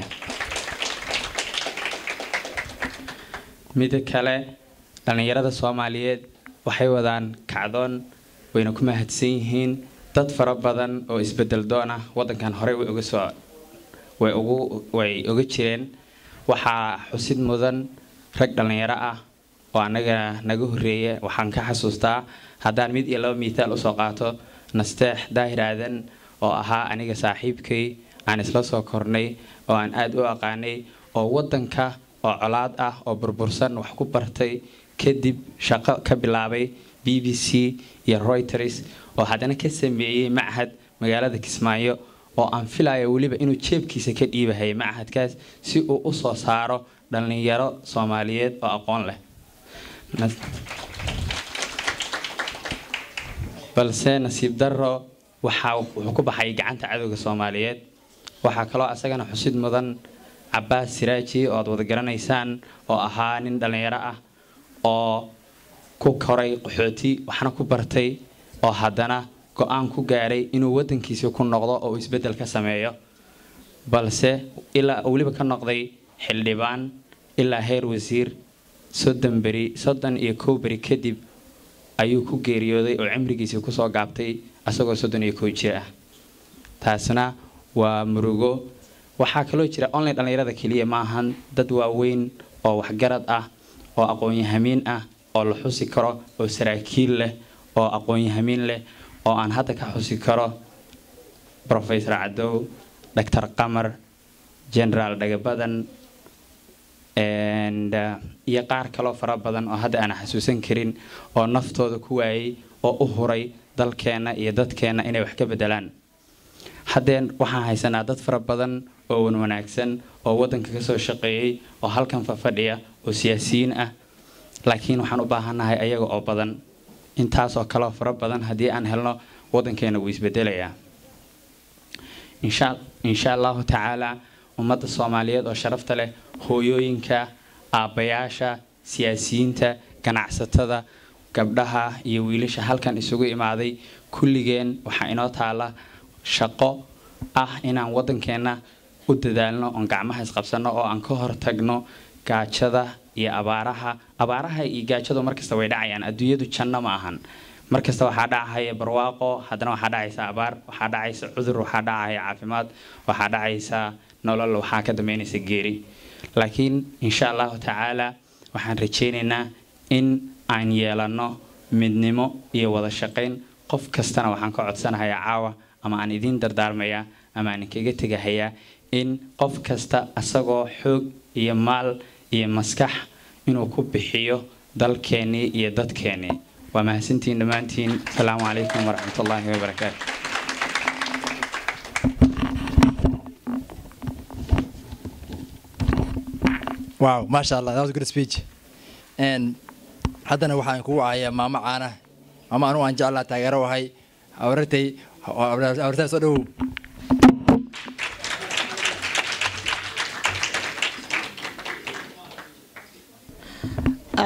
mida kale dhallinyarada soomaaliyeed waxay wadaan kacdoon wayna ku mahadsan yihiin dad fara badan oo isbedel doon ah waddankan horey way uga soo way ugu way uga jireen waxaa xusid mudan rag dhallinyaro ah oo annaga naga horreeya waxaan ka xasuustaa haddaan mid iyo laba miitaal usoo qaato nasteex daahir aadan oo ahaa aniga saaxiibkay aan isla soo kornay oo aan aada u aqaanay oo waddanka oo colaad ah oo burbursan wax ku bartay kadib shaqo ka bilaabay b b c iyo reuters oo haddana ka sameeyey machad magaalada kismaayo oo aan filayo weliba inuu jeebkiisa ka dhiibahayay machadkaas si uu u soo saaro dhallinyaro soomaaliyeed oo aqoon leh balse nasiib darro waxaa wuxuu ku baxay gacanta cadowga soomaaliyeed waxaa kaloo asagana xusid mudan cabaas siraaji oo aad wada garanaysaan oo ahaa nin dhallinyaro ah oo ku koray qaxooti waxna ku bartay oo haddana go-aan ku gaaray inuu waddankiisa ku noqdo oo uu isbeddel ka sameeyo balse ilaa weliba ka noqday xildhibaan ilaa heer wasiir soddon beri soddon iyo kow beri kadib ayuu ku geeriyooday oo cimrigiisii kusoo gaabtay asagoo soddon iyo kow jir ah taasna waa murugo waxaa kaloo jira online dhallinyarada keliya maahan dad waaweyn oo waxgarad ah oo aqoon-yahamiin ah oo la xusi karo oo saraakiil leh oo aqoon-yahamiin leh oo aan hadda ka xusi karo professor cadow doctor qamar generaal dhagabadan iyo qaar kaloo fara badan oo hadda aan xasuusan karin oo naftooda ku waayay oo u huray dalkeenna iyo dadkeenna inay wax ka bedelaan haddeen waxaan haysanaa dad fara badan oo wan wanaagsan oo waddanka kasoo shaqeeyey oo halkan fafadhiya oo siyaasiyiin ah laakiin waxaan u baahannahay ayaga oo badan intaasoo kaleo fara badan haddii aan helno waddankeena wuu isbedelayaa insha allahu tacaala ummadda soomaaliyeed oo sharafta leh hooyooyinka aabbayaasha siyaasiyiinta ganacsatada gabdhaha iyo wiilasha halkan isugu imaaday kulligeen waxaa inoo taala shaqo ah inaan waddankeenna u dadaalno oon gacmaha isqabsanno oo aan ka hortagno gaajada iyo abaaraha abaaraha iyo gaajadu markasta way dhacayaan adduunyadu janno ma ahan markasta waxaa dhacahaya barwaaqo haddana waxaa dhacaysa abaar waxaa dhacaysa cudur waxaa dhacaya caafimaad waxaa dhacaysa nolol waxaa ka dambeynaysa geeri laakiin insha allahu tacaala waxaan rajaynaynaa in aan yeelanno midnimo iyo wada shaqayn qof kastana waxaan ka codsanahayaa caawa ama aan idiin dardaarmayaa ama aan kaga tegahayaa in qof kasta asagoo xoog iyo maal iyo maskax inuu ku bixiyo dalkeennii iyo dadkeennii waa mahadsantiin dhammaantiin asalaamu calaykum waraxmat ullaahi wabarakaatu wow maasha allah that was a good speech and haddana waxaan kugu caaya maamo caana maamo anugu aan jeclaa taageero ahay awrartay awrartaa soo dhowow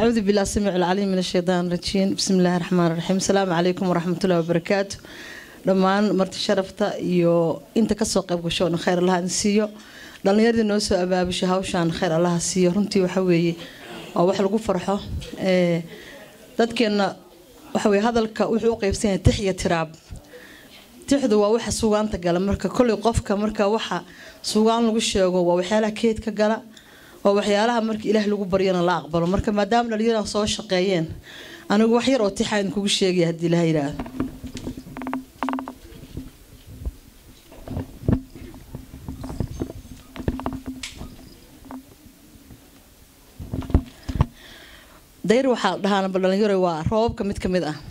أعوذ بالله السميع العليم من الشيطان الرجيم بسم الله الرحمن الرحيم السلام عليكم ورحمة الله وبركاته dhammaan marti sharafta iyo inta kasoo qayb gashoona khayr allaha idin siiyo dhallinyaradii noo soo abaabushay hawshaan khayr allaha siiyo runtii waxa weeye waa wax lagu farxo ee dadkeenna waxa weye hadalka wuxuu u qaybsan yahay tix iyo tiraab tixdu waa waxa sugaanta gala marka kolley qofka marka waxa sugaan lagu sheego waa waxyaalaha keedka gala waa waxyaalaha marka ilaah lagu baryana la aqbalo marka maadaama dhallinyaradan soo shaqeeyeen anigu wax yar oo tixa idinkugu sheegaya haddii ilaha yidhaahdo dayr waxaa dhahaan dhalinyaro waa roobabka mid ka mid ah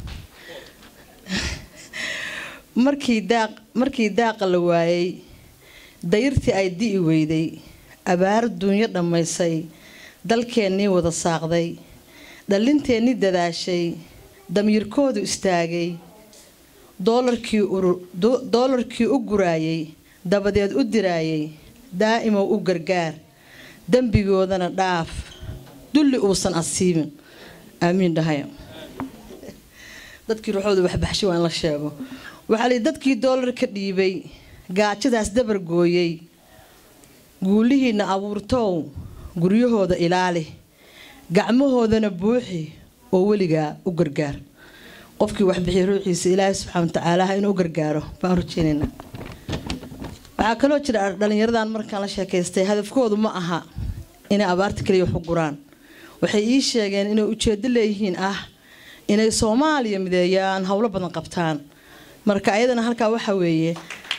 markii daaq markii daaqa la waayay dayrtii ay di'i weyday abaar duunyo dhammaysay dalkeennii wada saaqday dhallinteennii dadaashay damiirkoodu istaagay doolarkii uru doolarkii u guraayay dabadeed u diraayay daa'imow u gargaar dembigoodana dhaaf dulli uusan asiibin aamiin dhahayo dadkii ruuxooda waxbaxshay waa in la sheego waxaa lii dadkii doolar ka dhiibay gaajadaas dabar gooyey guulihiinna abuurtow guryahooda ilaali gacmahoodana buuxi oo weligaa u gargaar qofkii waxbixiya ruuxiisa ilaahay subxaana watacaala inuu u gargaaro baan rajeynaynaa waxaa kaloo jira dhallinyaradan markaan la sheekaystay hadafkoodu ma aha inay abaarta kaliya wax u guraan waxay ii sheegeen inay ujeedo leeyihiin ah inay soomaaliya mideeyaan howlo badan qabtaan marka ayadana halkaa waxa weeye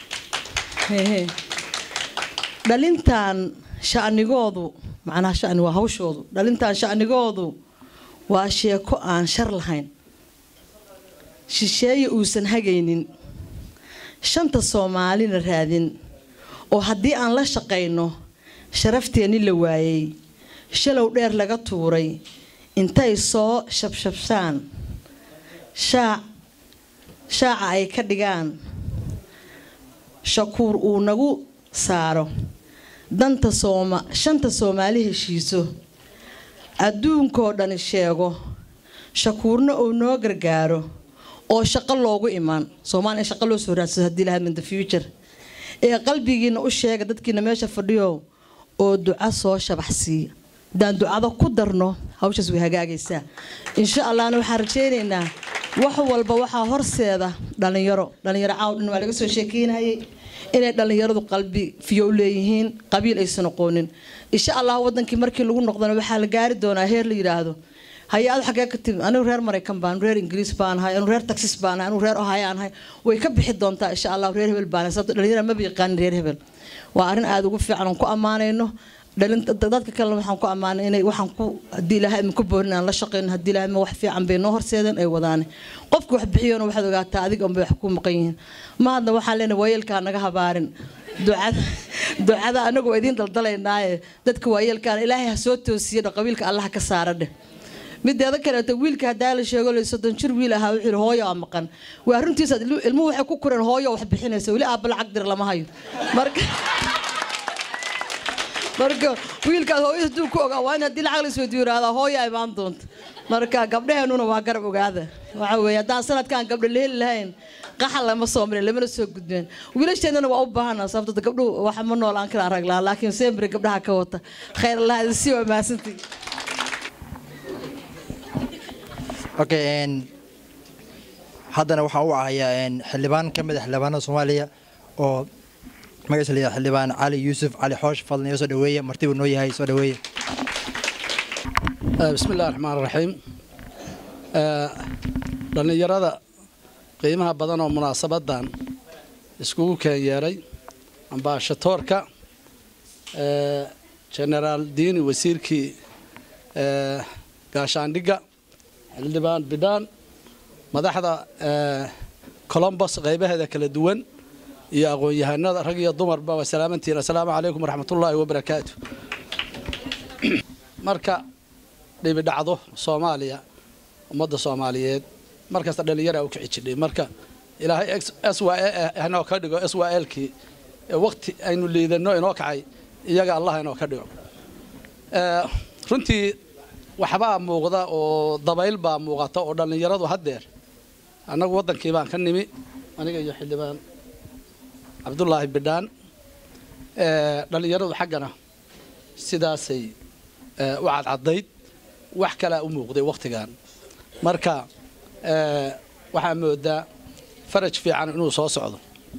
dhalintan shanigoodu macnaha shani waa hawshoodu dhalintan shanigoodu waa sheeko aan shar lahayn shisheeye uusan hagaynin shanta soomaalina raadin oo haddii aan la shaqayno sharafteeni la waayay shalow dheer laga tuuray intay soo shabshabsaan shaac shaaca ay ka dhigaan shakuur uu nagu saaro danta sooma shanta soomaali heshiiso adduunkoo dhani sheego shakuurna uu noo gargaaro oo shaqo loogu imaan soomaaliya in shaqo loo soo raadsado haddii lahayd in the future ee qalbigiina u sheega dadkiina meesha fadhiyo oo duco soo shabax siiya haddaan ducada ku darno hawshaas way hagaagaysaa insha allahna waxaan rajaynaynaa wax walba waxaa horseeda dhalinyaro dhalinyaro caaw dhan waa laga soo sheekeynayay inay dhalinyaradu qalbi fiyo u leeyihiin qabiil aysan aqoonin insha allah wadankii markii lagu noqdana waxaa la gaari doonaa heer la yidhaahdo hay-adu xagee ka timi anigu reer maraykan baan reer ingiriis baan ahay anigu reer taxis baan ahay anigu reer ohio aan ahay way ka bixi doontaa insha allah reer hebel baan ahay sababto dhalinyara maba yaqaanin reer hebel waa arrin aada ugu fiican oon ku ammaanayno dhalinta dadka kalena waxaan ku ammaanay inay waxaan ku haddii ilaahay ma ku boorin aan la shaqeyno haddii ilaahay ma wax fiican bay noo horseedeen ay wadaane qofka wax bixiyona waxaad ogaataa adiga unbay wax ku maqan yihiin ma hadna waxaan leenahay waayeelkaa naga habaarin ducada ducada anagu waa idiin daldalaynaaye dadka waayeelkaana ilaahay ha soo toosiyo dha qabiilka allaha ka saara dheh mideeda kaleeto wiilka hadaa la sheego la soddon jir wiil ahaa wuxuu yidhi hooyo aa maqan waa runtiisa ilmuhu waxay ku koreen hooyo wax bixinaysa weli aabba lacag dir lama hayo marka marka wiilkaas hooyada haduu ku ogaa waa in haddii lacag la isweydiyo yidhahdaa hooya imaan doonta marka gabdhaheenuna waa garab ogaada waxa weeye haddaan sanadkan gabdho la heli lahayn qaxal lama soo marin lamana soo gudbeen wiilasheennana waa u baahana sababto gabdhuhu waxa ma noolaan karaan rag lahaan laakiin sembre gabdhaha ka wata khayr allah idin sii waa mahadsantii okay haddana waxaan u ahayaa xildhibaan ka mid a xildhibaanada soomaaliya oo magaciisa la xildhibaan cali yuusuf cali xoosh fadlan iyo soo dhaweeye martibuu noo yahay soo dhaweeye bismi illahi raxmaan raxiim dhallinyarada qiimaha badan oo munaasabadan iskugu keen yeeray ambaashatoorka genaraal diini wasiirkii gaashaandhigga xildhibaan bidhaan madaxda colombos qaybaheeda kala duwan iyo aqoon-yahanada rag iyo dumarba waa salaamantiin assalaamu calaykum waraxmatullaahi wabarakaatu marka dhibi dhacdo soomaaliya ummadda soomaaliyeed markasta dhallinyaraa u kici jidhay marka ilaahay s y inoo ka dhigo s y lkii waqti aynu liidano inoo kacay iyaga allah inoo ka dhigo runtii waxbaa muuqda oo dabayl baa muuqata oo dhallinyaradu haddeer annagu waddankii baan ka nimi aniga iyo xildhibaan cabdulaahi bidhaan dhallinyaradu xaggana sidaasay u cadcadayd wax kalaa u muuqday wakhtigan marka waxaa moodaa faraj fiican inuu soo socdo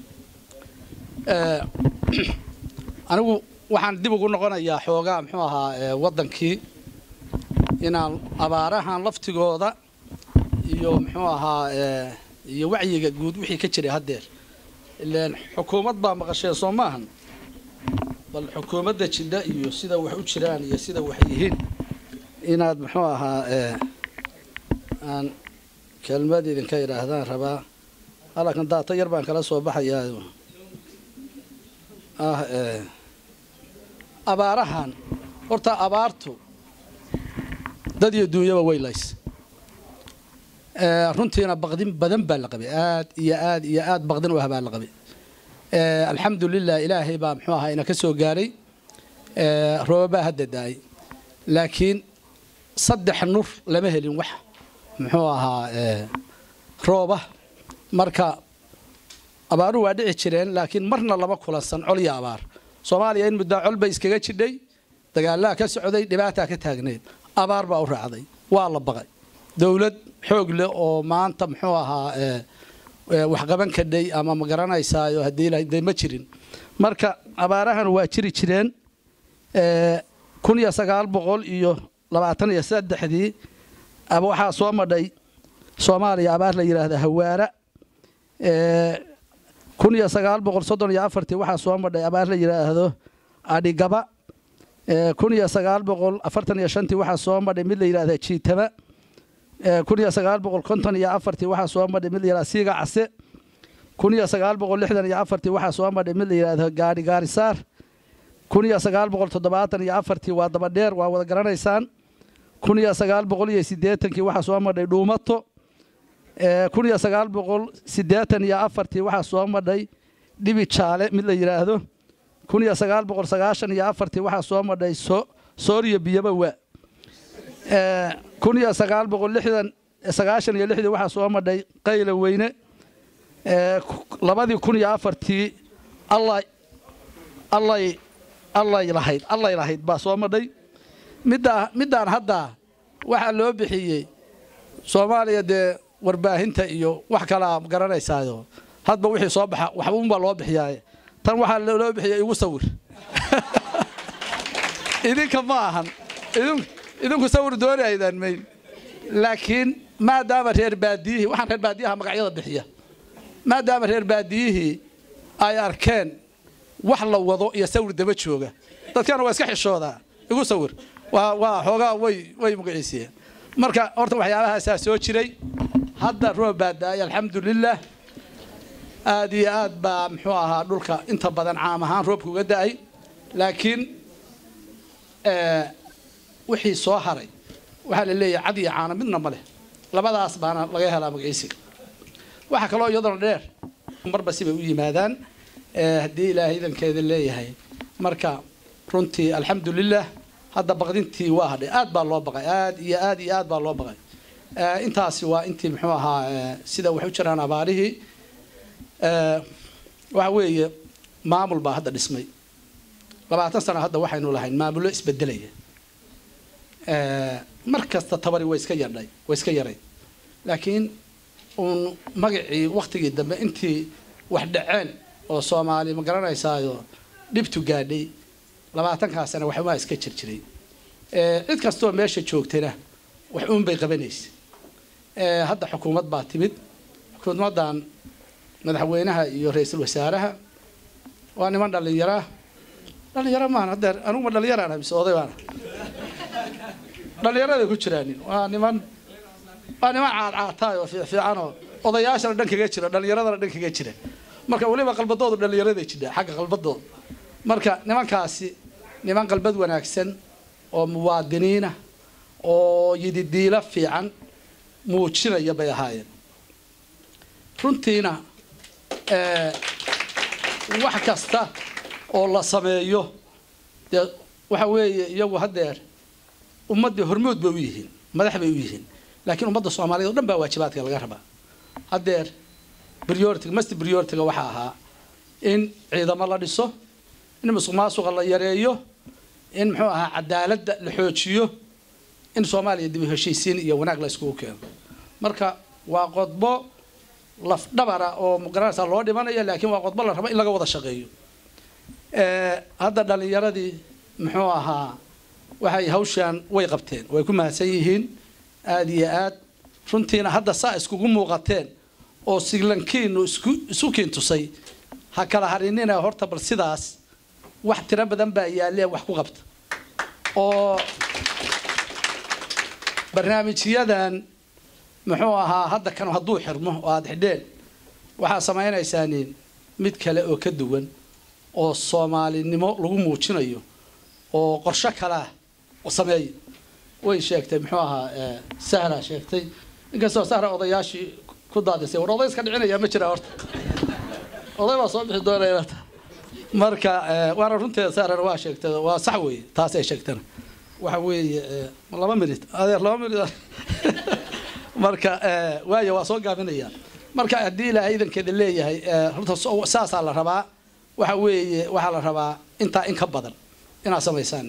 anigu waxaan dib ugu noqonayaa xoogaa muxuu ahaa waddankii inaan abaarahan laftigooda iyo muxuu ahaa iyo wacyiga guud wixii ka jiray haddeer ilaan xukuumad baa maqasheen soo maahan bal xukuumadda jidha iyo sida wax u jiraan iyo sida wax yihiin inaad muxuu ahaa aan kelmad idinka idhaahdaan rabaa halkan daata yar baan kala soo baxayaa ah abaarahan horta abaartu dad iyo duunyaba way lays runtiina baqdin badan baa la qabay aad iyo aad iyo aad baqdin u ah baa la qabay alxamdu lilah ilaahay baa muxuu ahaa ina ka soo gaaray roobabaa hadda daayay laakiin saddex nur lama helin wax muxuu ahaa rooba marka abaaruhu waa dhici jireen laakiin marna lama kulansan col iyo abaar soomaaliya in muddaa col bay iskaga jidhay dagaalaa ka socday dhibaataa ka taagneyd abaar baa u raacday waa la baqay dowlad xoog leh oo maanta muxuu ahaa waxqaban kadhay ama ma garanaysaayo haddii de ma jirin marka abaarahan waa jiri jireen kun iyo sagaal boqol iyo labaatan iyo saddexdii waxaa soo madhay soomaaliya abaar la yidhaahda hawaara kun iyo sagaal boqol soddon iyo afartii waxaa soo madhay abaar la yidhaahdo adhigaba kun iyo sagaal boqol afartan iyo shantii waxaa soo madhay mid la yidhaahda jiitama kun iyo sagaal boqol konton iyo afartii waxaa soo madhay mid la yidhahda siiga case kun iyo sagaal boqol lixdan iyo afartii waxaa soo madhay mid la yidhaahdo gaari gaarisaar kun iyo sagaal boqol toddobaatan iyo afartii waa dabadheer waa wada garanaysaan kun iyo sagaal boqol iyo siddeetankii waxaa soo madhay dhuumato kun iyo sagaal boqol siddeetan iyo afartii waxaa soo madhay dhibi jaale mid la yidhaahdo kun iyo sagaal boqol sagaashan iyo afartii waxaa soo madhay so sooriyo biyaba waa kun iyo sagaal boqol lixdan sagaashan iyo lixdii waxaa soo madhay qayla weyne labadii kun iyo afartii alla allay allay lahayd allay lahayd baa soo madhay middaa middaan hadda waxaa loo bixiyey soomaaliya dee warbaahinta iyo wax kalaa garanaysaayo hadba wixii soo baxa waxba unbaa loo bixiyaaye tan waxaa loo bixiyay igu sawir idinka ma ahan idinku sawir dooni aydaan mayn laakiin maadaama reer baadiyihii waxaan reer baadiyaha magacyada bixiya maadaama reer baadiyihii ay arkeen wax la wado iyo sawir daba jooga dadkana waa iska xishoodaa igu sawir waa waa xoogaa way way magaciisiyeen marka horta waxyaabahaasaa soo jiray hadda roob baa da-ay alxamdulilah aad iyo aad baa muxuu ahaa dhulka inta badan caam ahaan roobka uga da-ay laakiin wixii soo haray waxaa la leeyahay cad iyo caano midna ma leh labadaas baana laga helaa magaciisiga waxaa kaloo iyadana dheer marba sibay u yimaadaan haddii ilaahay idankeeda leeyahay marka runtii alxamdulilah hadda baqdintii waa hadhay aad baa loo baqay aad iyo aad iyo aad baa loo baqay intaasi waa intii muxuu ahaa sida wax u jiraan abaarihii waxa weeye maamul baa hadda dhismay labaatan sano hadda waxaynu lahayn maamullo isbedelaya mar kasta tabari way iska yadhay way iska yaray laakiin uun magacii waktigii dambe intii wax dhaceen oo soomaali ma garanaysaayo dhibtu gaadhay labaatankaasana waxbaa iska jir jiray cid kastoo meesha joogtayna wax uun bay qabanaysa hadda xukuumad baa timid xukuumaddan madaxweynaha iyo ra-iisul wasaaraha waa niman dhallinyaraa dhallinyaro maan hadeer aniguma dhallinyaraana mise oday baana dhallinyaraday ku jiraanin waa niman waa niman caadcaataay oo fiifiican oo odayaashana dhan kaga jira dhallinyaradana dhan kaga jira marka weliba qalbadoodu dhallinyaraday jidha xagga qalbadooda marka nimankaasi niman qalbad wanaagsan oo muwaadiniina oo yididiilo fiican muujinaya bay ahaayeen runtiina wax kasta oo la sameeyo dee waxa weeye iyagu haddeer ummaddii hormood bay u yihiin madax bay u yihiin laakiin ummadda soomaaliyeed oo dhan baa waajibaadka laga rabaa haddeer prioritiga masti prioritiga waxaa ahaa in ciidamo la dhiso in musuq maasuqa la yareeyo in muxuu ahaa cadaaladda la xoojiyo in soomaaliya dib u heshiisiin iyo wanaag la iskugu keeno marka waa qodbo lafdhabara oo magaranaysa loo dhimanayo laakiin waa qodbo la rabo in laga wada shaqeeyo hadda dhalinyaradii muxuu ahaa waxay hawshaan way qabteen way ku mahadsan yihiin aada iyo aad runtiina hadda saa iskugu muuqateen oo siglankiinu isku isu kiintusay ha kala harinina horta bal sidaas wax tiro badan baa yaalee wax ku qabta oo barnaamijyadan muxuu ahaa hadda kan hadduu xirmo oo aada xidheen waxaa samaynaysaaniin mid kale oo ka duwan oo soomaalinimo lagu muujinayo oo qorsho kalea sameeya way sheegtay muxuu ahaa sahra sheegtay inkastoo sahra odayaashii ku daadisay war oday iska dhicinaya ma jira horta oday baa soo bixi doonaya marka waana runteeda sahrana waa sheegtay waa sax weeye taas ay sheegtana waxa weeye laba minut adeer laba minut marka waayo waa soo gaabinaya marka haddii ilaahay idankeeda leeyahay horta saasaa la rabaa waxa weeye waxaa la rabaa intaa in ka badan inaad samaysaan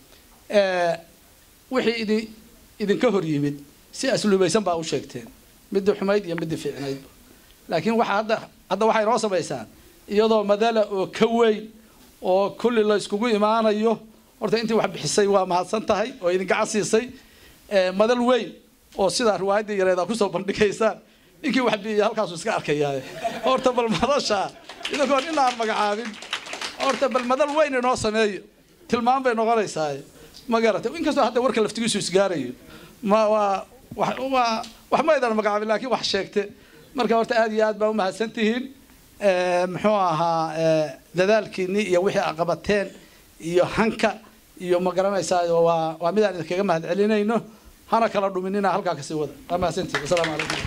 wixii idin idinka hor yimid si asluubaysan baa u sheegteen midii xumayd iyo midii fiicnaydba laakiin waxa hadda hadda waxay noo samaysaan iyadoo madala oo ka weyn oo kulli la iskugu imaanayo horta intii wax bixisay waa mahadsan tahay oo idin gacan siisay madal weyn oo sidaa riwaayadda yareed aa kusoo bandhigaysaan ninkii wax bixiyay halkaasuu iska arkayaa horta bal madasha idinkoon in aan magacaabin horta bal madal weyn inoo sameeyo tilmaam bay noqonaysaa ma garatay inkastoo hadda warka laftigiisu isgaarayo ma waa waa wax ma aydan magacaabin laakiin wax sheegte marka horta aad iyo aad baa umahadsan tihiin muxuu ahaa dadaalkiinii iyo wixii a qabateen iyo hanka iyo ma garanaysaa waa waa midaan idinkaga mahad celinayno hana kala dhuminina halkaa kasii wada waa mahadsantihin wasalaamu calaykum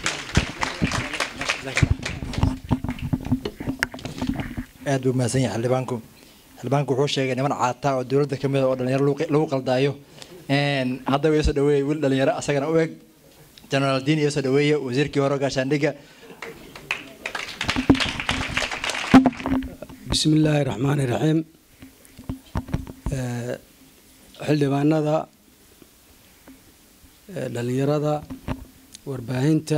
aad buu mahadsan yahay xildhibaanku xildhibaanku wuxuu sheegay niman caata oo dowladda ka mid a oo dhalinyaro lagu qaldaayo hadda waa soo dhaweeyey wiil dhalinyaro asagana u eg generaal diin iyo soo dhaweeye wasiirkii hore gaashaandhigga bismi illaahi raxmaani raxiim xildhibaanada dhalinyarada warbaahinta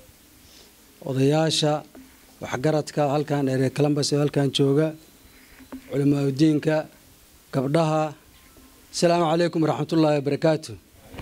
odayaasha waxgaradka halkan ereer columbus oo halkan jooga culimaa udiinka gabdhaha asalaamu calaykum waraxmatullaahi wabarakaatu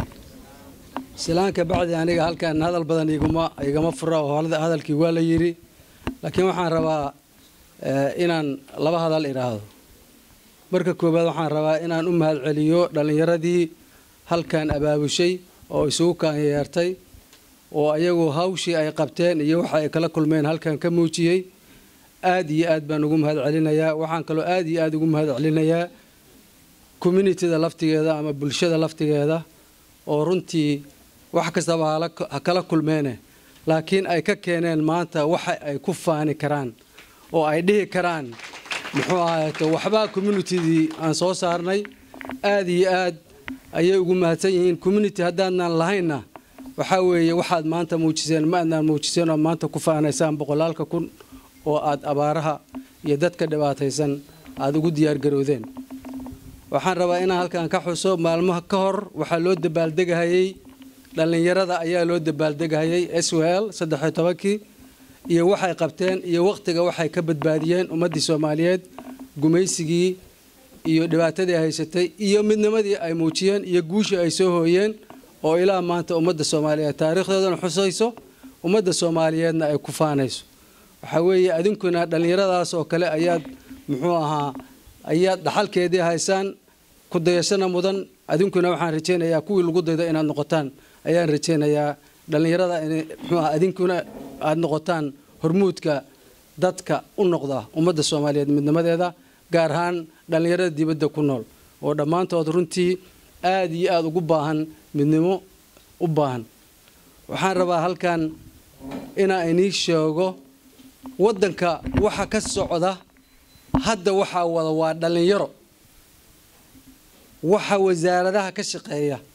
silaanka bacdi aniga halkan hadal badan iguma igama fura oo hadalkii waa la yidhi laakiin waxaan rabaa inaan laba hadal idhaahdo marka koowaad waxaan rabaa inaan u mahad celiyo dhallinyaradii halkan abaabushay oo isugu kaanyeertay oo ayagu hawshii ay qabteen iyo waxa ay kala kulmeen halkan ka muujiyey aad iyo aad baan ugu mahad celinayaa waxaan kaloo aad iyo aad ugu mahad celinayaa communitida laftigeeda ama bulshada laftigeeda oo runtii wax kastaba ha kala kulmeene laakiin ay ka keeneen maanta waxa ay ku faani karaan oo ay dhihi karaan muxuu ahaayeto waxbaa communitidii aan soo saarnay aad iyo aad ayay ugu mahadsan yihiin community haddaadnaan lahaynna waxaa weeye waxaad maanta muujiseen ma adnaan muujiseen oo maanta ku faanaysaan boqolaalka kun oo aad abaaraha iyo dadka dhibaataysan aada ugu diyaargaroodeen waxaan rabaa inaan halkan ka xuso maalmaha ka hor waxaa loo dabaaldegahayey dhallinyarada ayaa loo dabaaldegahayey s w l saddexiyo tobankii iyo waxay qabteen iyo wakhtiga waxay ka badbaadiyeen ummaddii soomaaliyeed gumaysigii iyo dhibaatadii ay haysatay iyo midnimadii ay muujiyeen iyo guushii ay soo hooyeen oo ilaa maanta ummadda soomaaliyeed taariikhdoodana xusayso ummadda soomaaliyeedna ay ku faanayso waxaa weeye adinkuna dhallinyaradaas oo kale ayaad muxuu ahaa ayaad dhaxalkeedii haysaan ku dayashana mudan adinkuna waxaan rajaynayaa kuwii lagu daydo inaad noqotaan ayaan rajaynayaa dhallinyarada in muxuu aha adinkuna aada noqotaan hormuudka dadka u noqda ummadda soomaaliyeed midnimadeeda gaar ahaan dhallinyarada dibadda ku nool oo dhammaantood runtii aada iyo aada ugu baahan midnimo u baahan waxaan rabaa halkan inaa inii sheego waddanka waxa ka socda hadda waxaa wada waa dhallinyaro waxa wasaaradaha ka shaqeeya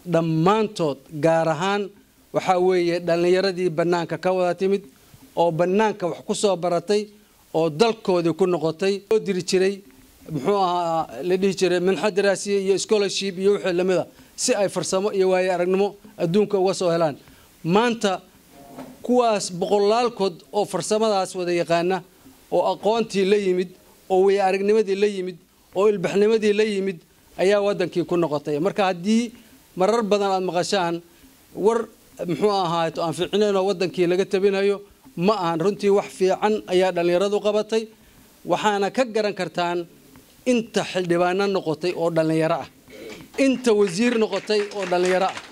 dhammaantood gaar ahaan waxaa weeye dhallinyaradii bannaanka ka wada timid oo bannaanka wax ku soo baratay oo dalkoodii ku noqotay oo diri jiray muxuu ahaa la dhihi jiray minxa daraasiye iyo scholarship iyo wixii lamida si ay farsamo iyo waaye aragnimo adduunka uga soo helaan maanta kuwaas boqolaalkood oo farsamadaas wada yaqaana oo aqoontii la yimid oo way aragnimadii la yimid oo ilbaxnimadii la yimid ayaa wadankii ku noqotay marka haddii marar badan aad maqashaan war muxuu ahaato aan fiicnayn oo wadankii laga tabinayo ma ahan runtii wax fiican ayaa dhallinyaradu qabatay waxaana ka garan kartaan inta xildhibaano noqotay oo dhallinyaro ah inta wasiir noqotay oo dhallinyaro ah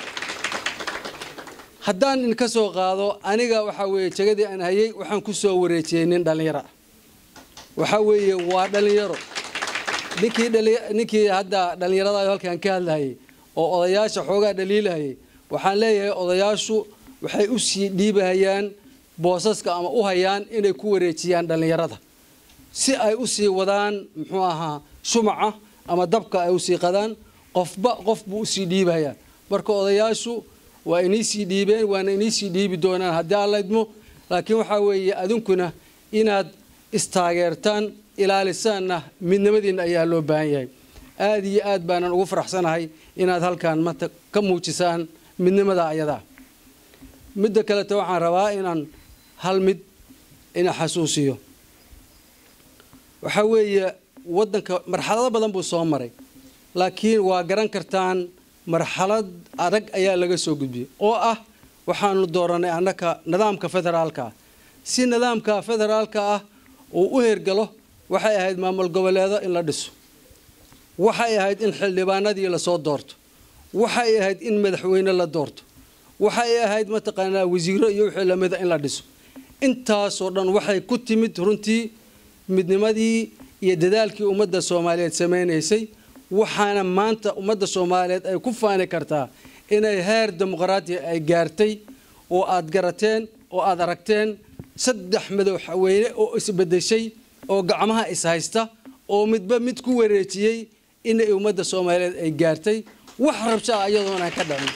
haddaan idinka soo qaado aniga waxaa weeye jegadii aan hayay waxaan ku soo wareejiyey nin dhallinyaro ah waxaa weeye waa dhallinyaro ninkii ninkii hadda dhallinyarada halkaan ka hadlahayay oo odayaasha xoogaa dhaliilahayay waxaan leeyahay odayaashu waxay u sii dhiibahayaan boosaska ama u hayaan inay ku wareejiyaan dhallinyarada si ay u sii wadaan muxuu ahaa shumaca ama dabka ay usii qadaan qofba qof buu usii dhiibahayaa marka odayaashu waa inii sii dhiibeen waana inii sii dhiibi doonaan haddii aan laydmo laakiin waxaa weeye adinkuna inaad istaageertaan ilaalisaanna midnimadiinna ayaa loo baahan yahay aada iyo aad baanan ugu faraxsanahay inaad halkaan maanta ka muujisaan midnimada ayadaa midda kaleta waxaan rabaa inaan hal mid ina xasuusiyo waxaa weeye waddanka marxalado badan buu soo maray laakiin waa garan kartaan marxalad adag ayaa laga soo gudbiyey oo ah waxaanu dooranay annaka nidaamka federaalka ah si nidaamka federaalka ah uu u hergalo waxay ahayd maamul goboleedo in la dhiso waxay ahayd in xildhibaanadii lasoo doorto waxay ahayd in madaxweyne la doorto waxay ahayd mataqaanaa wasiiro iyo wixii lamida in la dhiso intaasoo dhan waxay ku timid runtii midnimadii iyo dadaalkii ummadda soomaaliyeed samaynaysay waxaana maanta ummadda soomaaliyeed ay ku faani kartaa inay heer dimuqraadiya ay gaartay oo aad garateen oo aad aragteen saddex madaxweyne oo isbedeshay oo gacmaha ishaysta oo midba mid ku wareejiyey inay ummadda soomaaliyeed ay gaartay wax rabsho ah iyadoonaan ka dhacin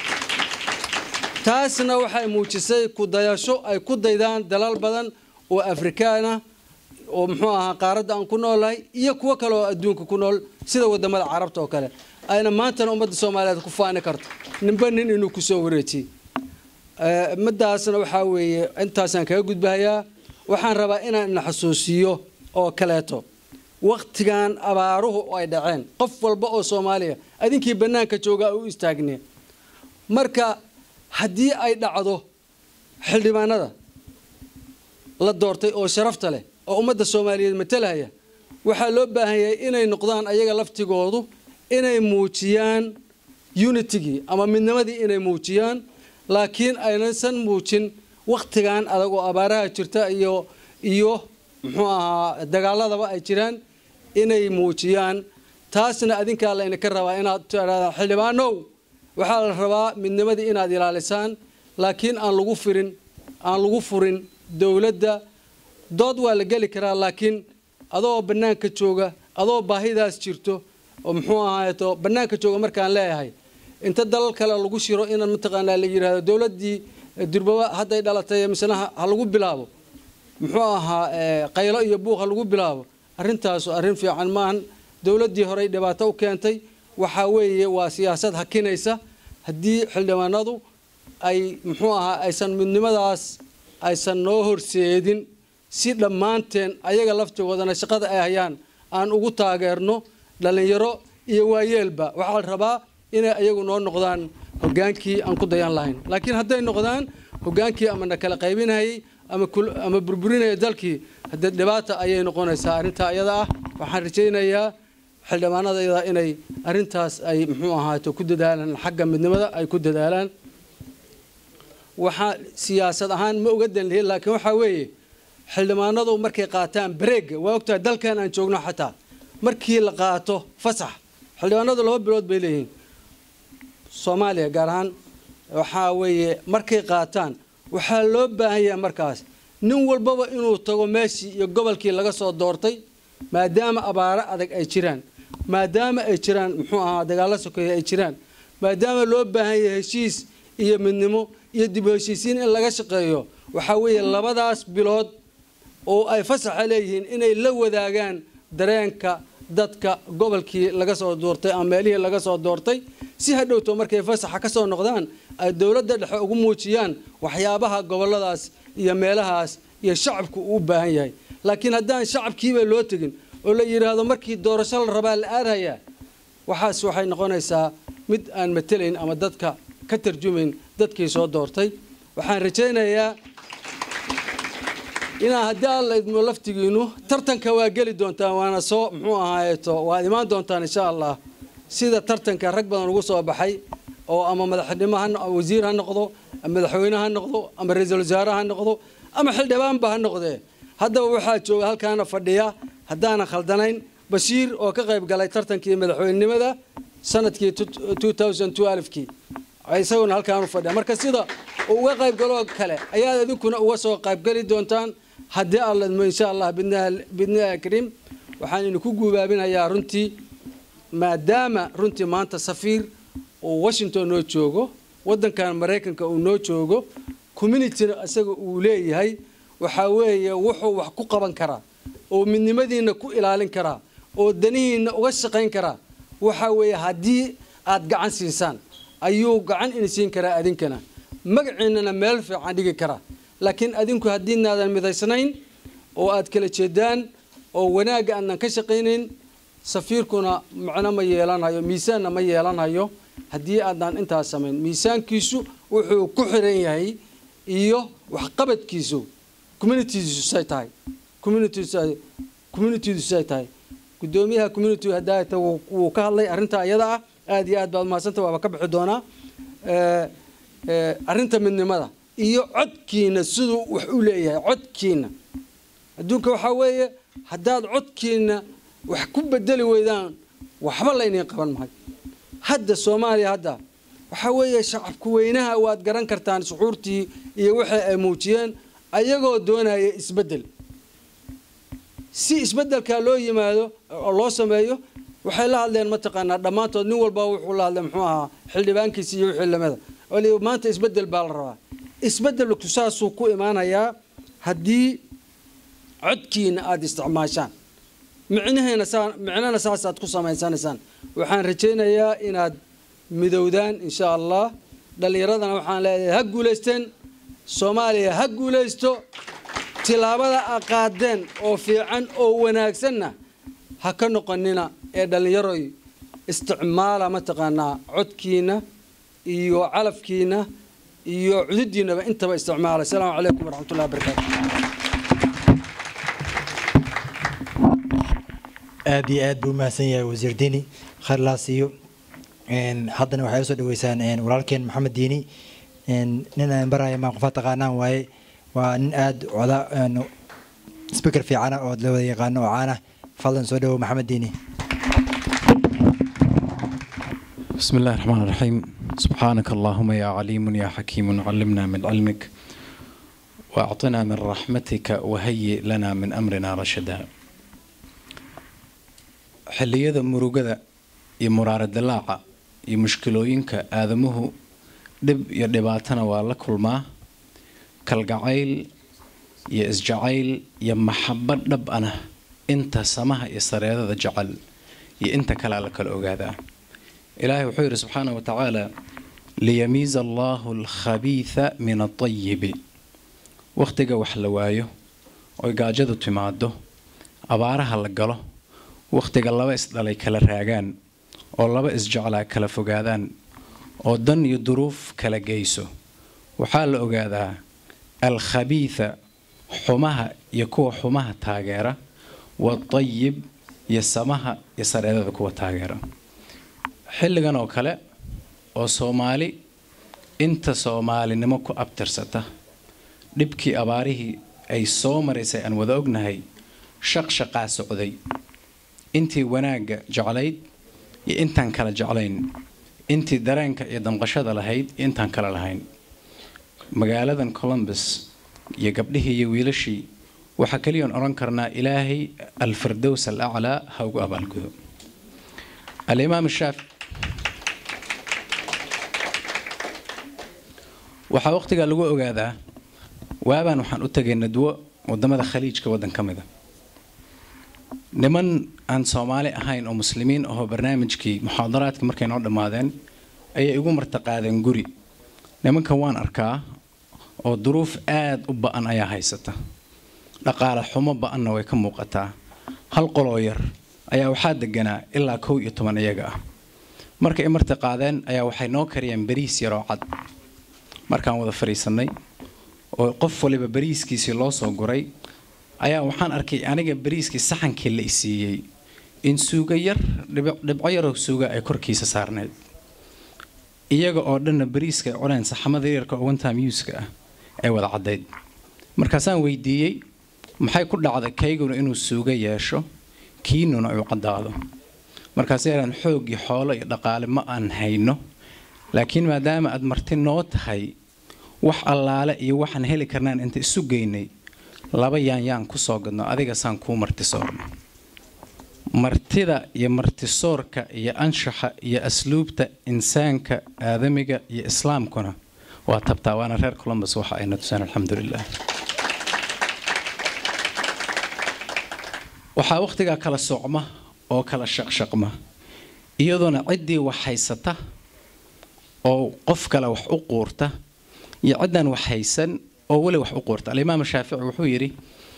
taasna waxay muujisay kudayasho ay ku daydaan dalal badan oo afrikaana oo muxuu ahaa qaaradda aan ku noolahay iyo kuwo kale oo adduunka ku nool sida wadamada carabta oo kale ayna maantana ummadda soomaaliyeed ku faani karto ninba nin inuu kusoo wareejiyey middaasna waxaa weeye intaasaan kaga gudbahayaa waxaan rabaa inaan ina xasuusiyo oo kaleeto waktigan abaaruhu ay dhaceen qof walba oo soomaaliya adinkii bannaanka joogaa u istaagnee marka haddii ay dhacdo xildhibaanada la doortay oo sharafta leh oo ummadda soomaaliyeed matalahaya waxaa loo baahan yahay inay noqdaan ayaga laftigoodu inay muujiyaan unitigii ama midnimadii inay muujiyaan laakiin aynaysan muujin wakhtigan adag oo abaaraha jirta iyo iyo muxuu ahaa dagaaladaba ay jiraan inay muujiyaan taasna adinkaa laydinka rabaa inaad tidhahdaan xildhibaanow waxaa la rabaa midnimadii inaad ilaalisaan laakiin aan lagu firin aan lagu furin dowladda dood waa la geli karaa laakiin adoo bannaanka jooga adoo baahidaas jirto oo muxuu ahaayeto bannaanka jooga markaan leeyahay inta dalal kale lagu shiro inaan mataqaanaa la yidhaahdo dowladdii durbaba hadday dhalatay misena ha lagu bilaabo muxuu ahaa qaylo iyo buuq ha lagu bilaabo arrintaasu arrin fiican maahan dowladdii horey dhibaato u keentay waxaa weeye waa siyaasad hakinaysa haddii xildhibaanadu ay muxuu ahaa aysan midnimadaas aysan noo horseedin si dhammaanteen ayaga laftigoodana shaqada ay hayaan aan ugu taageerno dhallinyaro iyo waayeelba waxaa la rabaa inay ayagu noo noqdaan hogaankii aan ku dayan lahayn laakiin hadday noqdaan hogaankii ama na kala qaybinayay ama burburinaya dalkii haddee dhibaata ayay noqonaysaa arrintaa iyada ah waxaan rajaynayaa xildhibaanada iyada inay arrintaas ay muxuu ahaato ku dadaalaan xagga midnimada ay ku dadaalaan waxaa siyaasad ahaan ma uga dan lihin laakiin waxaa weeye xildhibaanadu markay qaataan bareega waa ogtahay dalkan aan joogno xataa markii la qaato fasax xildhibaanadu laba bilood bay leeyihiin soomaaliya gaar ahaan waxaa weeye markay qaataan waxaa loo baahan yahay markaas nin walbaba inuu tago meeshii iyo gobolkii laga soo doortay maadaama abaaro adag ay jiraan maadaama ay jiraan muxuu ahaa dagaalo sokeeye ay jiraan maadaama loo baahan yahay heshiis iyo midnimo iyo dib u heshiisiin in laga shaqeeyo waxaa weeye labadaas bilood oo ay fasaxa leeyihiin inay la wadaagaan dareenka dadka gobolkii laga soo doortay ama meelihii laga soo doortay si hadhowto markay fasaxa ka soo noqdaan ay dowladda dhexe ugu muujiyaan waxyaabaha goboladaas iyo meelahaas iyo shacabku uu u baahan yahay laakiin haddaan shacabkiiba loo tegin oo la yidhaahdo markii doorasho la rabaa la aadhayaa waxaas waxay noqonaysaa mid aan matelayn ama dadka ka tarjumayn dadkii soo doortay waxaan rajaynayaa inaa haddii alla idmo laftigiinu tartanka waa geli doontaan waana soo muxuu ahaayeeto waad imaan doontaan insha allah sida tartanka rag badan ugu soo baxay oo ama madaxnimo ha no- wasiir ha noqdo ama madaxweyne ha noqdo ama ra-iisul wasaare ha noqdo ama xildhibaanba ha noqdee haddaba waxaa jooga halkaana fadhiya haddaanan khaldanayn bashiir oo ka qayb galay tartankii madaxweynenimada sanadkii 2012kii isaguna halkaanu fadhiya marka sida uu uga qayb galoo kale ayaad idinkuna uga soo qaybgeli doontaan haddii alla idmo insha allah bidnillahi kariim waxaan idinku guubaabinayaa runtii maadaama runtii maanta safiir uu washington noo joogo waddankan maraykanka uu noo joogo communityna isaga uu leeyahay waxaa weeye wuxuu wax ku qaban karaa oo midnimadiina ku ilaalin karaa oo danihiina uga shaqayn karaa waxaa weeye haddii aad gacan siisaan ayuu gacan ini siin karaa adinkana magaciinana meel fiican dhigi karaa laakiin adinku haddiinaadan midaysnayn oo aad kala jeedaan oo wanaagga aadnan ka shaqaynayn safiirkuna macno ma yeelanayo miisaanna ma yeelanayo haddii aadnaan intaas samayn miisaankiisu wuxuu ku xiran yahay iyo waxqabadkiisu communitiesay tahay communitiedusay tahay gudoomiyaha community hadaata wuu ka hadlay arrintaa iyada ah aad iyo aad baad umahadsanta waaba ka bixi doonaa arrinta midnimada iyo codkiina siduu wax u leeyahay codkiina adduunka waxaa weeye haddaad codkiina wax ku bedeli weydaan waxba layniin qaban mahay hadda soomaaliya hadda waxaa weeye shacabku weynaha waad garan kartaan shucuurtii iyo waxay ay muujiyeen ayagoo doonaya isbeddel si isbeddelkaa loo yimaado oo loo sameeyo waxay la hadleen mataqaanaa dhammaantood nin walba wuxuu la hadlay muxuu ahaa xildhibaankiisa iyo wixii lamida wali maanta isbeddel baa la rabaa isbeddelku saasuu ku imaanayaa haddii codkiina aada isticmaashaan micnaheena saa micnana saasaad ku samaysanaysaan waxaan rajaynayaa inaad midowdaan insha allah dhallinyaradana waxaan leeyahay ha guulaysteen soomaaliya ha guulaysto tilaabada a qaadeen oo fiican oo wanaagsanna ha ka noqonina ee dhallinyaroy isticmaala mataqaanaa codkiina iyo calafkiina iyo cududiinaba intaba isticmaala asalaamu calaykum waraxmatullahi wabarakaatu aad iyo aad buu umahadsan yahay wasiir diini khayr laa siiyo haddana waxay usoo dhaweysaan walaalkeen maxamed diini nin aan baraya maa qofa taqaanaan waaye waa nin aad coda speaker fiicana oo la wada yaqaano oo caana fadlan soo dhawow maxamed diini بسم الله الرحمن الرحيم سبحانك اللهم يا عليم يا حكيم علمنا من علمك وأعطنا من رحمتك وهيئ لنا من أمرنا رشدا xilliyada murugada iyo muraara dilaaca iyo mushkilooyinka aadamuhu dhib iyo dhibaatana waa la kulmaa kalgacayl iyo isjacayl iyo maxabad dhab ana inta samaha iyo sareedada jecel iyo inta kalea la kala ogaadaa ilaahay wuxuu yidhi subxaana wa tacaala liyamiiza allahu alkhabiitha min atayibi wakhtiga wax la waayo oy gaajadu timaado abaaraha la galo wakhtiga laba isdhalay kala raagaan oo laba isjeclaa kala fogaadaan oo dan iyo duruuf kala geyso waxaa la ogaadaa alkhabiitha xumaha iyo kuwa xumaha taageera waatayib iyo samaha iyo sareedada kuwa taageera xilligan oo kale oo soomaali inta soomaalinimo ku abtirsata dhibkii abaarihii ay soo maraysay aan wada ognahay shaqshaqaa socday intii wanaagga jeclayd iyo intaan kala jeclayn intii dareenka iyo damqashada lahayd iyo intaan kala lahayn magaaladan columbus iyo gabdhihii iyo wiilashii waxaa keliyan odhan karnaa ilaahay alfirdows al aclaa ha ugu abaalgudo alimaam shaafi waxaa waqtigaa lagu ogaadaa waabaan waxaan u tegay nadwo wadamada khaliijka waddan ka mida niman aan soomaali ahayn oo muslimiin ahoo barnaamijkii muxaadaraadka markay noo dhammaadeen ayay igu martaqaadeen guri nimankan waan arkaa oo duruuf aad u ba-an ayaa haysata dhaqaale xumo ba-anna way ka muuqataa hal qoloo yar ayaa waxaa deganaa ilaa kow iyo toban iyaga ah markay i martiqaadeen ayaa waxay noo kariyeen bariis yaroo cad markaan wada fadhiisannay oo qof waliba bariiskiisii loo soo guray ayaa waxaan arkay aniga bariiskii saxankii la isiiyey in suuga yar dhibco yaroo suuga ay korkiisa saarneyd iyaga oo dhanna bariiska ay cuneen saxamada yarka oo wantam yuuska ah ay wada caddayd markaasaan weydiiyey maxay ku dhacday kayguna inuu suuga yeesho kiinuna uu caddaado markaas yaraan xoog iyo xoolo iyo dhaqaale ma aan hayno laakiin maadaama aad marti noo tahay wax allaale iyo waxaan heli karnaan inta isu geynay laba yaanyaan ku soo gadno adigasaan kuu martisoorno martida iyo martisoorka iyo anshaxa iyo asluubta insaanka aadamiga iyo islaamkuna waa tabtaa waana reer columbus waxa ayna tuseen alxamdulilah waxaa wakhtigaa kala socma oo kala shaqshaqma iyadoona ciddii wax haysata oo qof kale wax u quurta iyo ciddaan wax haysan oo weli wax u quurta alimaam shaafici wuxuu yidhi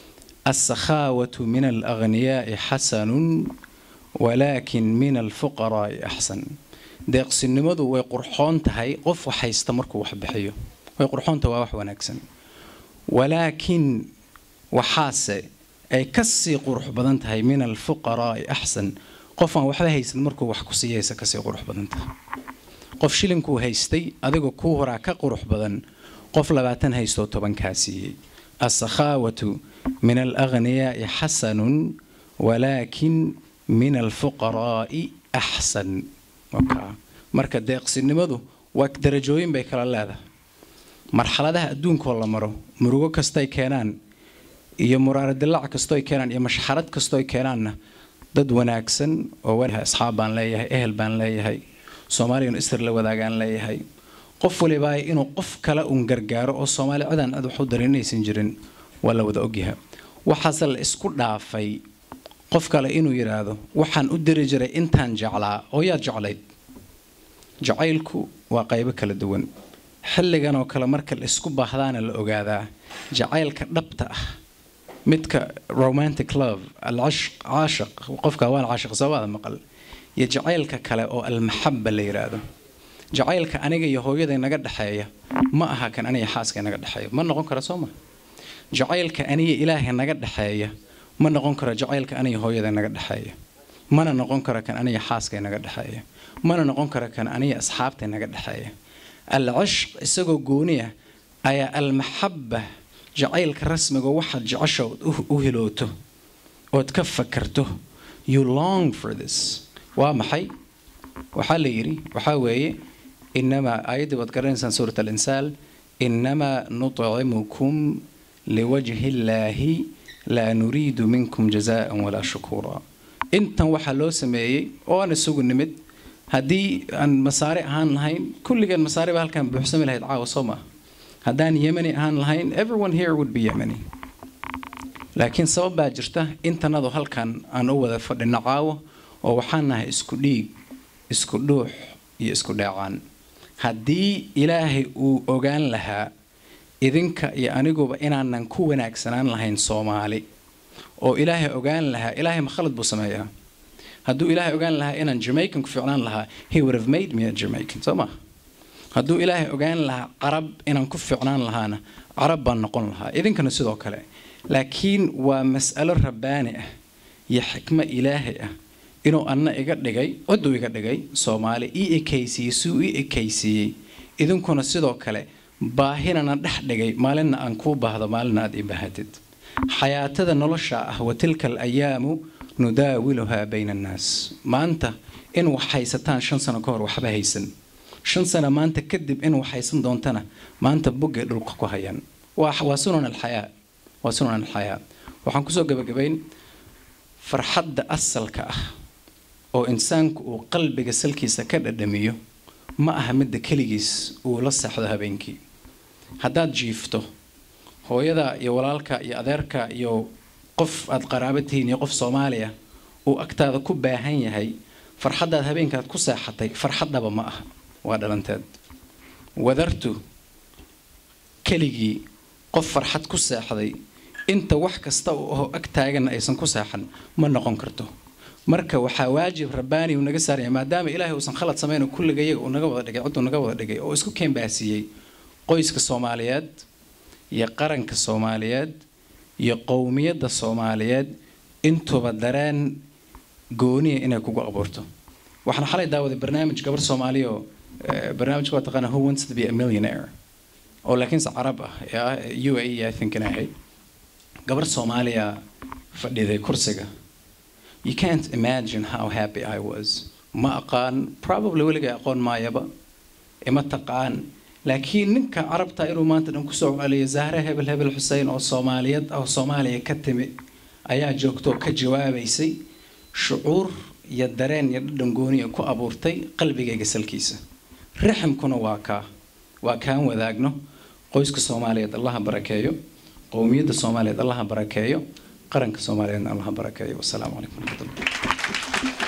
asakhaawatu min alaghniyaai xasanun walaakin min alfuqaraai axsan deeqsinimadu way qurxoon tahay qof wax haysta markuu wax bixiyo way qurxoontahay waa wax wanaagsan walaakin waxaase ay kasii qurux badan tahay min alfuqaraai axsan qof aan waxba haysan markuu wax ku siiyaysa kasii qurux badan tahay qof shilinkuu haystay adigoo kuu horaa ka qurux badan qof labaatan haystoo toban kaa siiyey asakhaawatu min alaghniyaai xasanun walaakin min alfuqaraai axsan marka deeqsinimadu waa darajooyin bay kala leedahay marxaladaha adduunkoo la maro murugo kastay keenaan iyo muraaradilaac kastooy keenaan iyo mashxarad kastooy keenaanna dad wanaagsan oo asxaab baan leeyahay ehel baan leeyahay soomaaliyanu istir la wadaagaan leeyahay qof walibaa inuu qof kale uun gargaaro oo soomaali cidaan cid waxu darin inaysan jirin waa la wada ogyaha waxaase la isku dhaafay qof kale inuu yidhaahdo waxaan u diri jiray intaan jeclaa oo yaad jeclayd jacaylku waa qaybo kala duwan xilligan oo kale marka la isku baahdaana la ogaadaa jacaylka dhabta ah midka romantic love alcashq caashiq qofka waan caashiq sabaada maqal iyo jacaylka kale oo almaxaba la yidhaahdo jacaylka aniga iyo hooyaday naga dhexeeya ma aha kan aniga xaaska naga dhexeeya ma noqon kara soo ma jacaylka aniga ilaahay naga dhexeeya ma noqon karo jacaylka aniga hooyaday naga dhexeeya mana noqon karo kan aniga xaaskay naga dhexeeya mana noqon karo kan aniga asxaabtay naga dhexeeya alcishq isagoo gooniya ayaa almaxaba jacaylka rasmiga waxaad jeceshood u hilooto ood ka fakarto you long for this waa maxay waxaa la yidhi waxaa weeye inamaa aayaddii waad garanaysaan suurat alinsaal inamaa nutcimukum liwajhi illaahi laa nuriidu minkum jazaan walaa shukuura intan waxaa loo sameeyey oo aan isugu nimid haddii aan masaari ahaan lahayn kulligeen masaari baa halkaan buuxsami lahayd caawa soo maa haddaan yemani ahaan lahayn everyone here would be yemani laakiin sabab baa jirta intanadu halkan aan u wada fadhino caawo oo waxaan nahay isku dhiig isku dhuux iyo isku dheecaan haddii ilaahay uu ogaan lahaa idinka iyo aniguba inaanan ku wanaagsanaan lahayn soomaali oo ilaahay ogaan lahaa ilaahay ma khalad buu sameeyaa hadduu ilaahay ogaan lahaa inaan jamaican ku ficnaan lahaa he would have made me a jamaican soo ma hadduu ilaahay ogaan lahaa carab inaan ku ficnaan lahaana carab baan noqon lahaa idinkana sidoo kale laakiin waa mas'alo rabbaani ah iyo xikmo ilaahay ah inuu anna iga dhigay ciduu iga dhigay soomaali ii ekaysiiyey suu ii ekaysiiyey idinkuna sidoo kale baahinana dhex dhigay maalinna aan kuu baahdo maalinna aad ii baahatid xayaatada nolosha ah wa tilka alayaamu nudaawiluhaa bayna annaas maanta in wax haysataan shan sano ka hor waxba haysan shan sano maanta kadib in wax haysan doontana maanta boggay dhulka ku hayaan waa sunan alxayaa waa sunan alxayaa waxaan kusoo gabagabayn farxadda asalka ah oo insaanku uu qalbiga salkiisa ka dhadhamiyo ma aha midda keligiis uu la seexdo habeenkii haddaad jiifto hooyada iyo walaalka iyo adeerka iyo qof aad qaraabo tihiin iyo qof soomaaliya uu agtaada ku baahan yahay farxaddaad habeenkaad ku seexatay farxaddaba ma aha waa dhalanteed wadartu keligii qof farxad ku seexday inta wax kasta uu aho ag taaganna aysan ku seexan ma noqon karto marka waxaa waajib rabbaani uu naga saaraya maadaama ilaahay uusan khalad samayn oo kulliga iyaga uu naga wada dhigay cidduu naga wada dhigay oo isku keenbaasiiyey qoyska soomaaliyeed iyo qaranka soomaaliyeed iyo qowmiyadda soomaaliyeed intuba dareen gooniya inay kugu abuurto waxaan xalay daawaday barnaamij gabar soomaaliya oo eh, barnaamijka waa taqaana who wants to be a millionaire oo laakiinse carab ah ee ah u a e i think inay ahayd gabar soomaaliya fadhiday kursiga you can't imagine how happy I was ma aqaan probably weliga aqoon maayaba ima taqaan laakiin ninka carabta inuu maanta dhan kusoo celiyo zahre hebel hebel xuseen oo soomaaliyad oo soomaaliya ka timi ayaa joogto oo ka jawaabaysay shucuur iyo dareen iyo dhadhan gooniya ku abuurtay qalbigayga salkiisa raximkuna waa kaa waa kaan wadaagno qoyska soomaaliyeed allaha barakeeyo qowmiyadda soomaaliyeed allaha barakeeyo qaranka soomaaliyeedna allaha barakeeyo wasalaamu calaykum waraxmatullah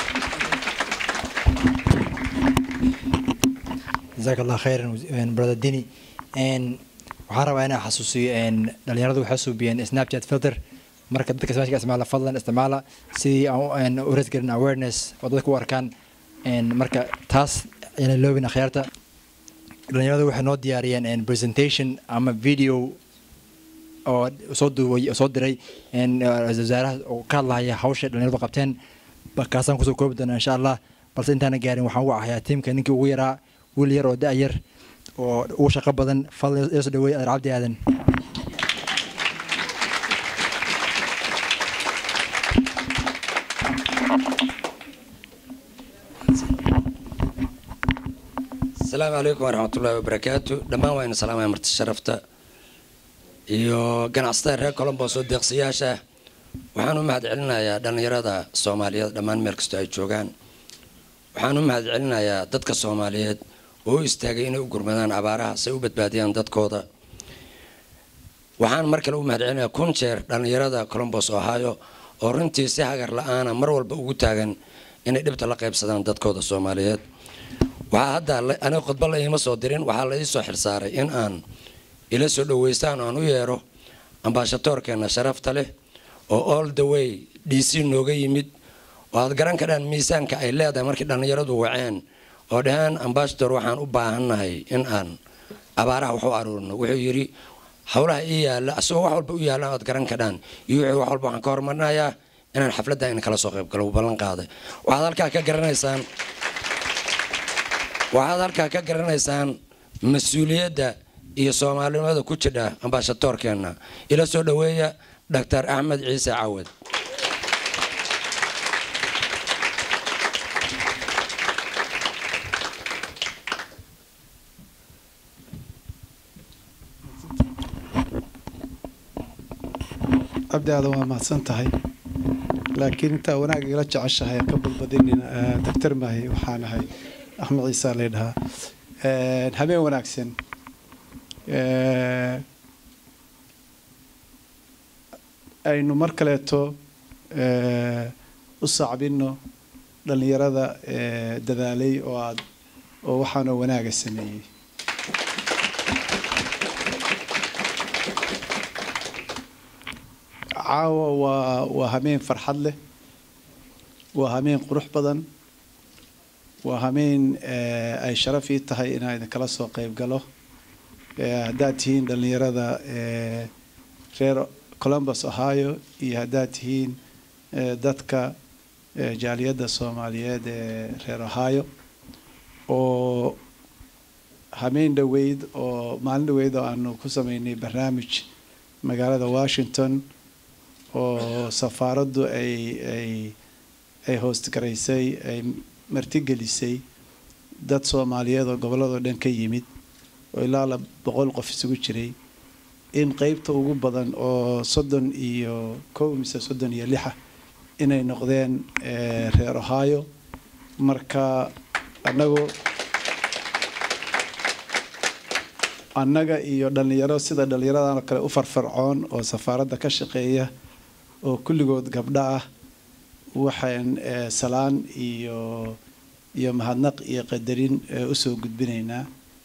jazaak allah khayran brother dini waxaan rabaa inaan xasuusiyo dhalinyaradu waxay suubiyeen snapchat filter marka dadka smaashka isticmaala fadlan isticmaala sidii aan u resgarin awareness oo dadka u arkaan marka taas ayna loobin akhyaarta dhalinyaradu waxay noo diyaariyeen presentation ama video oo soo duubay soo diray ra-iisul wasaaraha oo ka hadlahaya hawsha dhalinyaradu qabteen kaasaan kusoo koobi doonaa insha allah balse intaana gaarin waxaan ugu ahayaa tiimka ninkii ugu yaraa wiil yar oo da-yar oo ugu shaqo badan fadlan iso dhaweey adeer cabdi aadan asalaamu calaykum waraxmatullaahi wabarakaatu dhammaan waa ina salaamaya marti sharafta iyo ganacsatada reer colombos oo deeqsiyaasha waxaan u mahad celinayaa dhallinyarada soomaaliyeed dhammaan meel kastoo ay joogaan waxaan u mahad celinayaa dadka soomaaliyeed oo u istaagay inay u gurmadaan abaaraha say u badbaadiyaan dadkooda waxaan mar kale u mahad celinayaa kun jeer dhallinyarada colombos ohio oo runtii si hagar la-aana mar walba ugu taagan inay dhibta la qaybsadaan dadkooda soomaaliyeed waxaa hadda aniga khudba la iima soo dirin waxaa la iisoo xilsaaray in aan ila soo dhaweystaan oo aan u yeero ambaashatoorkeena sharafta leh oo all the way d c nooga yimid oo aad garan kadhaan miisaanka ay leedahay markii dhallinyaradu waceen oo dhaheen ambasador waxaan u baahannahay in aan abaaraha wax u aruurino wuxuu yidhi howlaha ii yaalla asagoo wax walba u yaalla aad garan kadhaan iyo wuxuu wax walba waxaan ka hormarinayaa inaan xafladda in kala soo qayb galo uu ballan qaaday waxaad halkaa ka garanaysaan waxaad halkaa ka garanaysaan mas-uuliyadda iyo soomaalinimada ku jidha ambaashatoorkeenna ila soo dhaweeya doctor axmed ciise cawad cabdi aadan waa mahadsan tahay laakiin intaa wanaag igala jeceshahay ka badbadinin doctor maahi waxaan ahay axmed ciise lay dhahaa habeen wanaagsan aynu mar kaleeto u sacbino dhallinyarada dadaalay oo aad oo waxaanoo wanaaga sameeyey caawa waa waa hameen farxad leh waa hameen qurux badan waa hameen ay sharaf ii tahay inaan idinkala soo qayb galo haddaad tihiin dhallinyarada reer columbus ohio iyo haddaad tihiin dadka jaaliyadda soomaaliyeed ee reer ohio oo hameen dhoweyd oo maalin dhoweyd oo aanu ku sameynay barnaamij magaalada washington oo safaaraddu ay ay ay hoostgaraysay ay martigelisay dad soomaaliyeed oo gobolladoo dhan ka yimid oo ilaa la boqol qof isugu jiray in qeybta ugu badan oo soddon iyo kow mise soddon iyo lixa inay noqdeen reer ohio marka annagu annaga iyo dhallinyaro sida dhallinyaradan oo kale u farfarcoon oo safaaradda ka shaqeeya oo kulligood gabdho ah waxaan salaan iyo iyo mahadnaq iyo qadarin usoo gudbinaynaa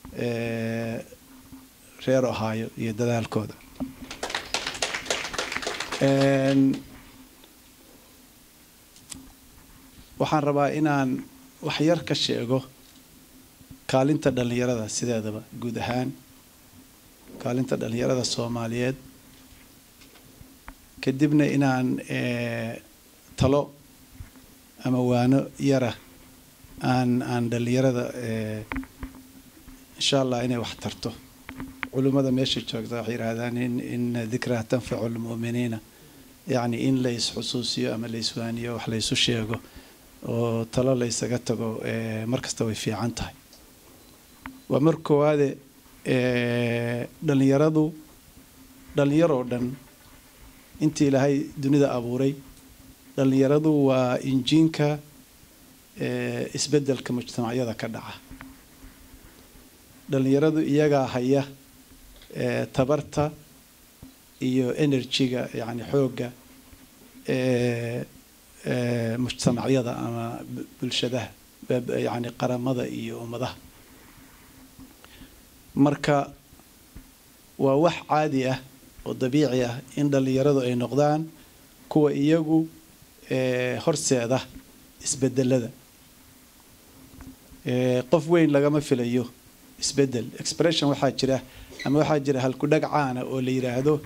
reer ohaayo iyo dadaalkooda waxaan rabaa inaan wax yar ka sheego kaalinta dhallinyarada sideedaba guud ahaan kaalinta dhallinyarada soomaaliyeed kadibna inaan talo ama waano yara aan aan dhallinyarada insha allah inay wax tarto culimmada meesha joogta waxay yidhaahdaan in ina dikraa tanfacu lmu'miniina yacni in la is-xusuusiyo ama la iswaaniyo wax la ysu sheego oo talo la ysaga tago mar kasta way fiican tahay waa mar koowaade dhallinyaradu dhallinyaroo dhan intii ilaahay dunida abuuray dhallinyaradu waa injiinka isbeddelka mujtamacyada ka dhaca dhallinyaradu iyagaa haya tabarta iyo enerjiga yacni xoogga mujtamacyada ama bulshadaha yacni qaramada iyo ummadaha marka waa wax caadi ah oo dabiici ah in dhallinyaradu ay noqdaan kuwa iyagu horseeda isbedelada qof weyn lagama filayo isbedel expression waxaa jira ama waxaa jira halkudhag caana oo la yidhaahdo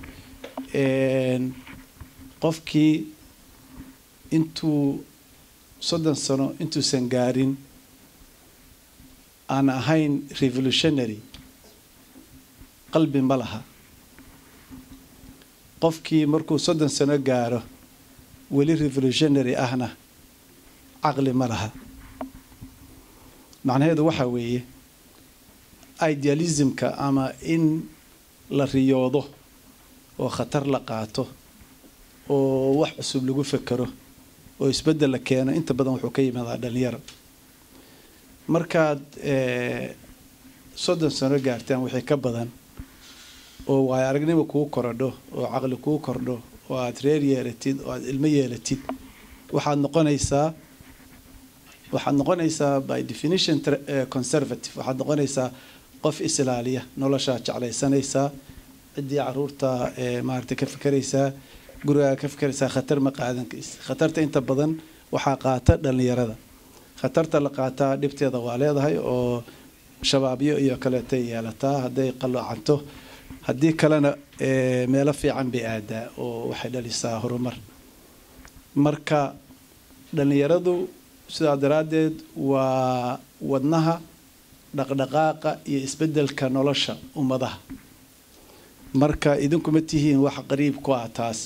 qofkii intuu soddon sano intuusan gaarin aan ahayn revolutionary qalbi ma laha qofkii markuu soddon sano gaaro weli revolutionary ahna caqli ma laha macnaheedu waxaa weeye idealismka ama in la riyoodo oo khatar la qaato oo wax cusub lagu fekero oo isbeddel la keeno inta badan wuxuu ka yimaadaa dhalinyaro markaad soddon sano gaartaan wixii ka badan oo waayo aragnimo kuu korodho oo caqli kuu kordho oo aad reer yeelatid oo aad ilmo yeelatid waxaad noqonaysaa waxaad noqonaysaa by definition conservative waxaad noqonaysaa qof islaaliya noloshaad jeclaysanaysaa ciddii caruurta maaragtay ka fikeraysaa gurigaa ka fikeraysaa khatar ma qaadan kaysa khatarta inta badan waxaa qaata dhallinyarada khatarta la qaataa dhibteeda waa leedahay oo shabaabyo iyo kaleetay yeelataa hadday qaloocanto haddii kalena meelo fiican bay aadaa oo waxay dhalisaa horumar marka dhallinyaradu sidaa daraaddeed waa wadnaha dhaqdhaqaaqa iyo isbeddelka nolosha ummadaha marka idinkuma tihiin wax qariib ku ah taas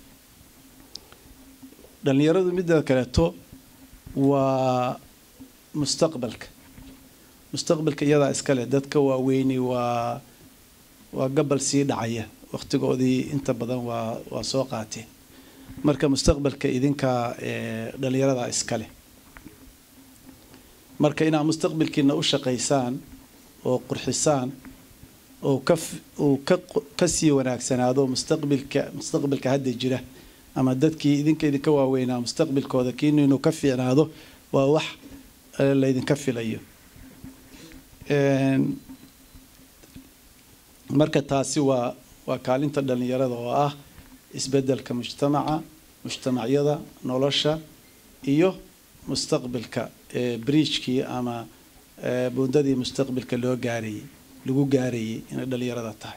dhallinyaradu midda kaleeto waa mustaqbalka mustaqbalka iyadaa iskale dadka waaweyni waa waa gabal sii dhacaya waqtigoodii inta badan waa waa soo qaateen marka mustaqbalka idinkaa dhallinyaradaa iskale marka inaad mustaqbalkiina u shaqaysaan oo qurxisaan oo ka uu ka kasii wanaagsanaado mustaqbilka mustaqbalka hadda jira ama dadkii idinka idinka waaweynaa mustaqbalkooda kiinu inuu ka fiicnaado waa wax laydinka filayo marka taasi waa waa kaalinta dhallinyarada oo ah isbeddelka mujtamaca mujtamacyada nolosha iyo mustaqbalka briijkii ama buundadii mustaqbalka loo gaarayay lagu gaarayay inay dhallinyarada tahay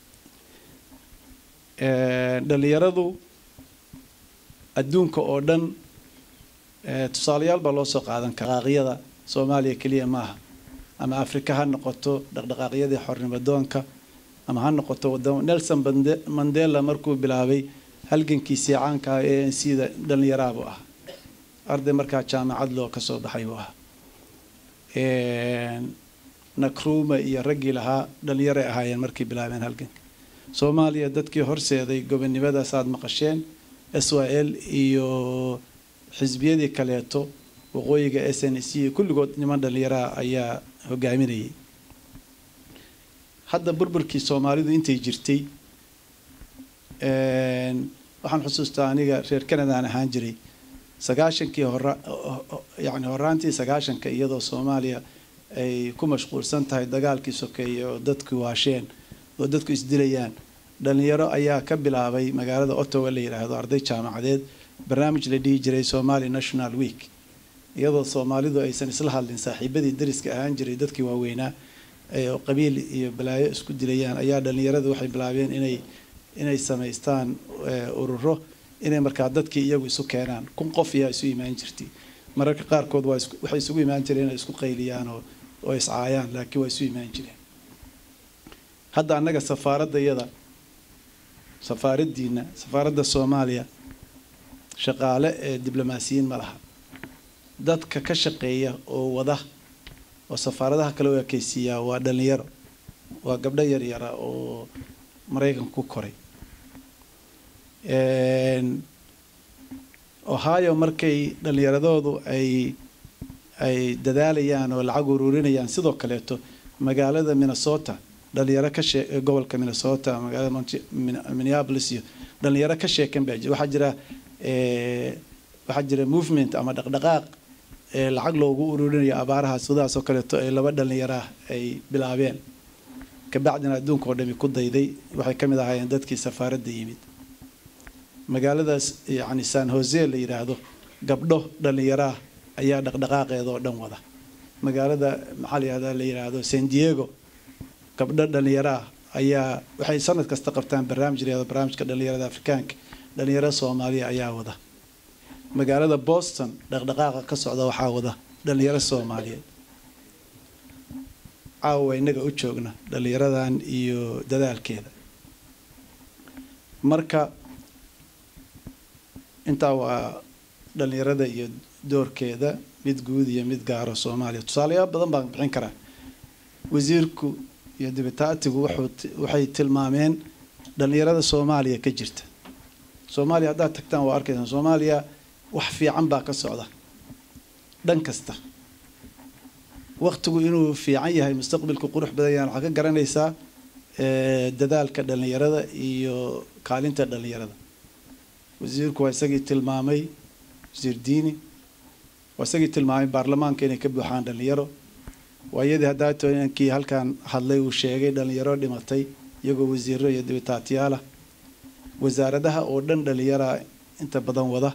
dhallinyaradu adduunka oo dhan tusaalayaal baa loo soo qaadan kara dhaqaaqyada soomaaliya keliya maaha ama afrika ha noqoto dhaqdhaqaaqyadii xornimadoonka ama ha noqoto wadamo nelson mandela markuu bilaabay halgankiisii caanka ah ee sida dhallinyaraabu ah arday markaa jaamacad loo kasoo baxay buu ahaa nakruma iyo raggii lahaa dhallinyaray ahaayeen markay bilaabeen halganka soomaaliya dadkii horseeday gobonimadaas aada maqasheen s y l iyo xisbiyadii kaleeto waqooyiga s n c kulligood niman dhallinyaraha ayaa hogaaminayay hadda burburkii soomaalidu intay jirtay waxaan xusuustaa aniga reer canadaan ahaan jiray sagaashankii hora yacni horaantii sagaashanka iyadoo soomaaliya ay ku mashquulsan tahay dagaalkii sokeeye oo dadku waasheen oo dadku isdilayaan dhalinyaro ayaa ka bilaabay magaalada ottawa la yidhaahdo arday jaamacadeed barnaamij la dhihi jiray somali national week iyadoo soomaalidu aysan isla hadlin saaxiibadii dariska ahaan jiray dadkii waaweynaa oo qabiil iyo balaayo isku dilayaan ayaa dhalinyaradu waxay bilaabeen inay inay samaystaan ururo inay markaa dadkii iyagu isu keenaan kun qof ayaa isu imaan jirtay mararka qaarkood waa waxay isugu imaan jireen inay isku qayliyaan oo oo iscaayaan laakiin waa isu imaan jireen hadda annaga safaaradda iyada safaaraddiina safaaradda soomaaliya shaqaale ee diblomaasiyiin ma laha dadka ka shaqeeya oo wada oo safaaradaha kale u ekeysiiyaa waa dhalinyaro waa gabdho yaryara oo maraykan ku koray ohio markay dhalinyaradoodu ay ay dadaalayaan oo lacag ururinayaan sidoo kaleeto magaalada minnesota dhalinyaro ka shee gobolka minnesota magaalada minneapolis iyo dhalinyaro ka sheekan baa jira waxaa jira waxaa jira movement ama dhaqdhaqaaq lacag loogu ururinayo abaaraha sidaas oo kaleeto ay laba dhalinyaraah ay bilaabeen kabacdina adduunka oo dhami ku dayday waxay ka mid ahaayeen dadkii safaaradda yimid magaaladaas yacni san hose la yidhaahdo gabdho dhalinyaraah ayaa dhaqdhaqaaqeeda oo dhan wada magaalada maxaa la yihahda la yidhaahdo san diego gabdho dhalinyaraah ayaa waxay sanad kasta qabtaan barnaamij la yihahdo barnaamijka dhalinyarada afrikaanka dhalinyaro soomaaliya ayaa wada magaalada boston dhaqdhaqaaqa ka socda waxaa wada dhalinyaro soomaaliyeed caawa innaga u joogna dhalinyaradan iyo dadaalkeeda marka intaa waa dhalinyarada iyo doorkeeda mid guud iyo mid gaaro soomaaliya tusaalayaal badan baan bixin karaa wasiirku iyo dibitaatigu waxay tilmaameen dhalinyarada soomaaliya ka jirta soomaaliya haddaad tagtaan waa arkaysaan soomaaliya wax fiican baa ka socda dhan kasta waktigu inuu fiican yahay mustaqbalku qurux badan yahan waxaa ka garanaysaa dadaalka dhalinyarada iyo kaalinta dhalinyarada wasiirku waa isagii tilmaamay wasiir diini waa isagii tilmaamay baarlamaanka inay ka buuxaan dhalinyaro waa iyadii haddaatoo inankii halkan hadlay uu sheegay dhalinyaro dhimatay iyagoo wasiiro iyo dibitaatiyaalah wasaaradaha oo dhan dhalinyara inta badan wada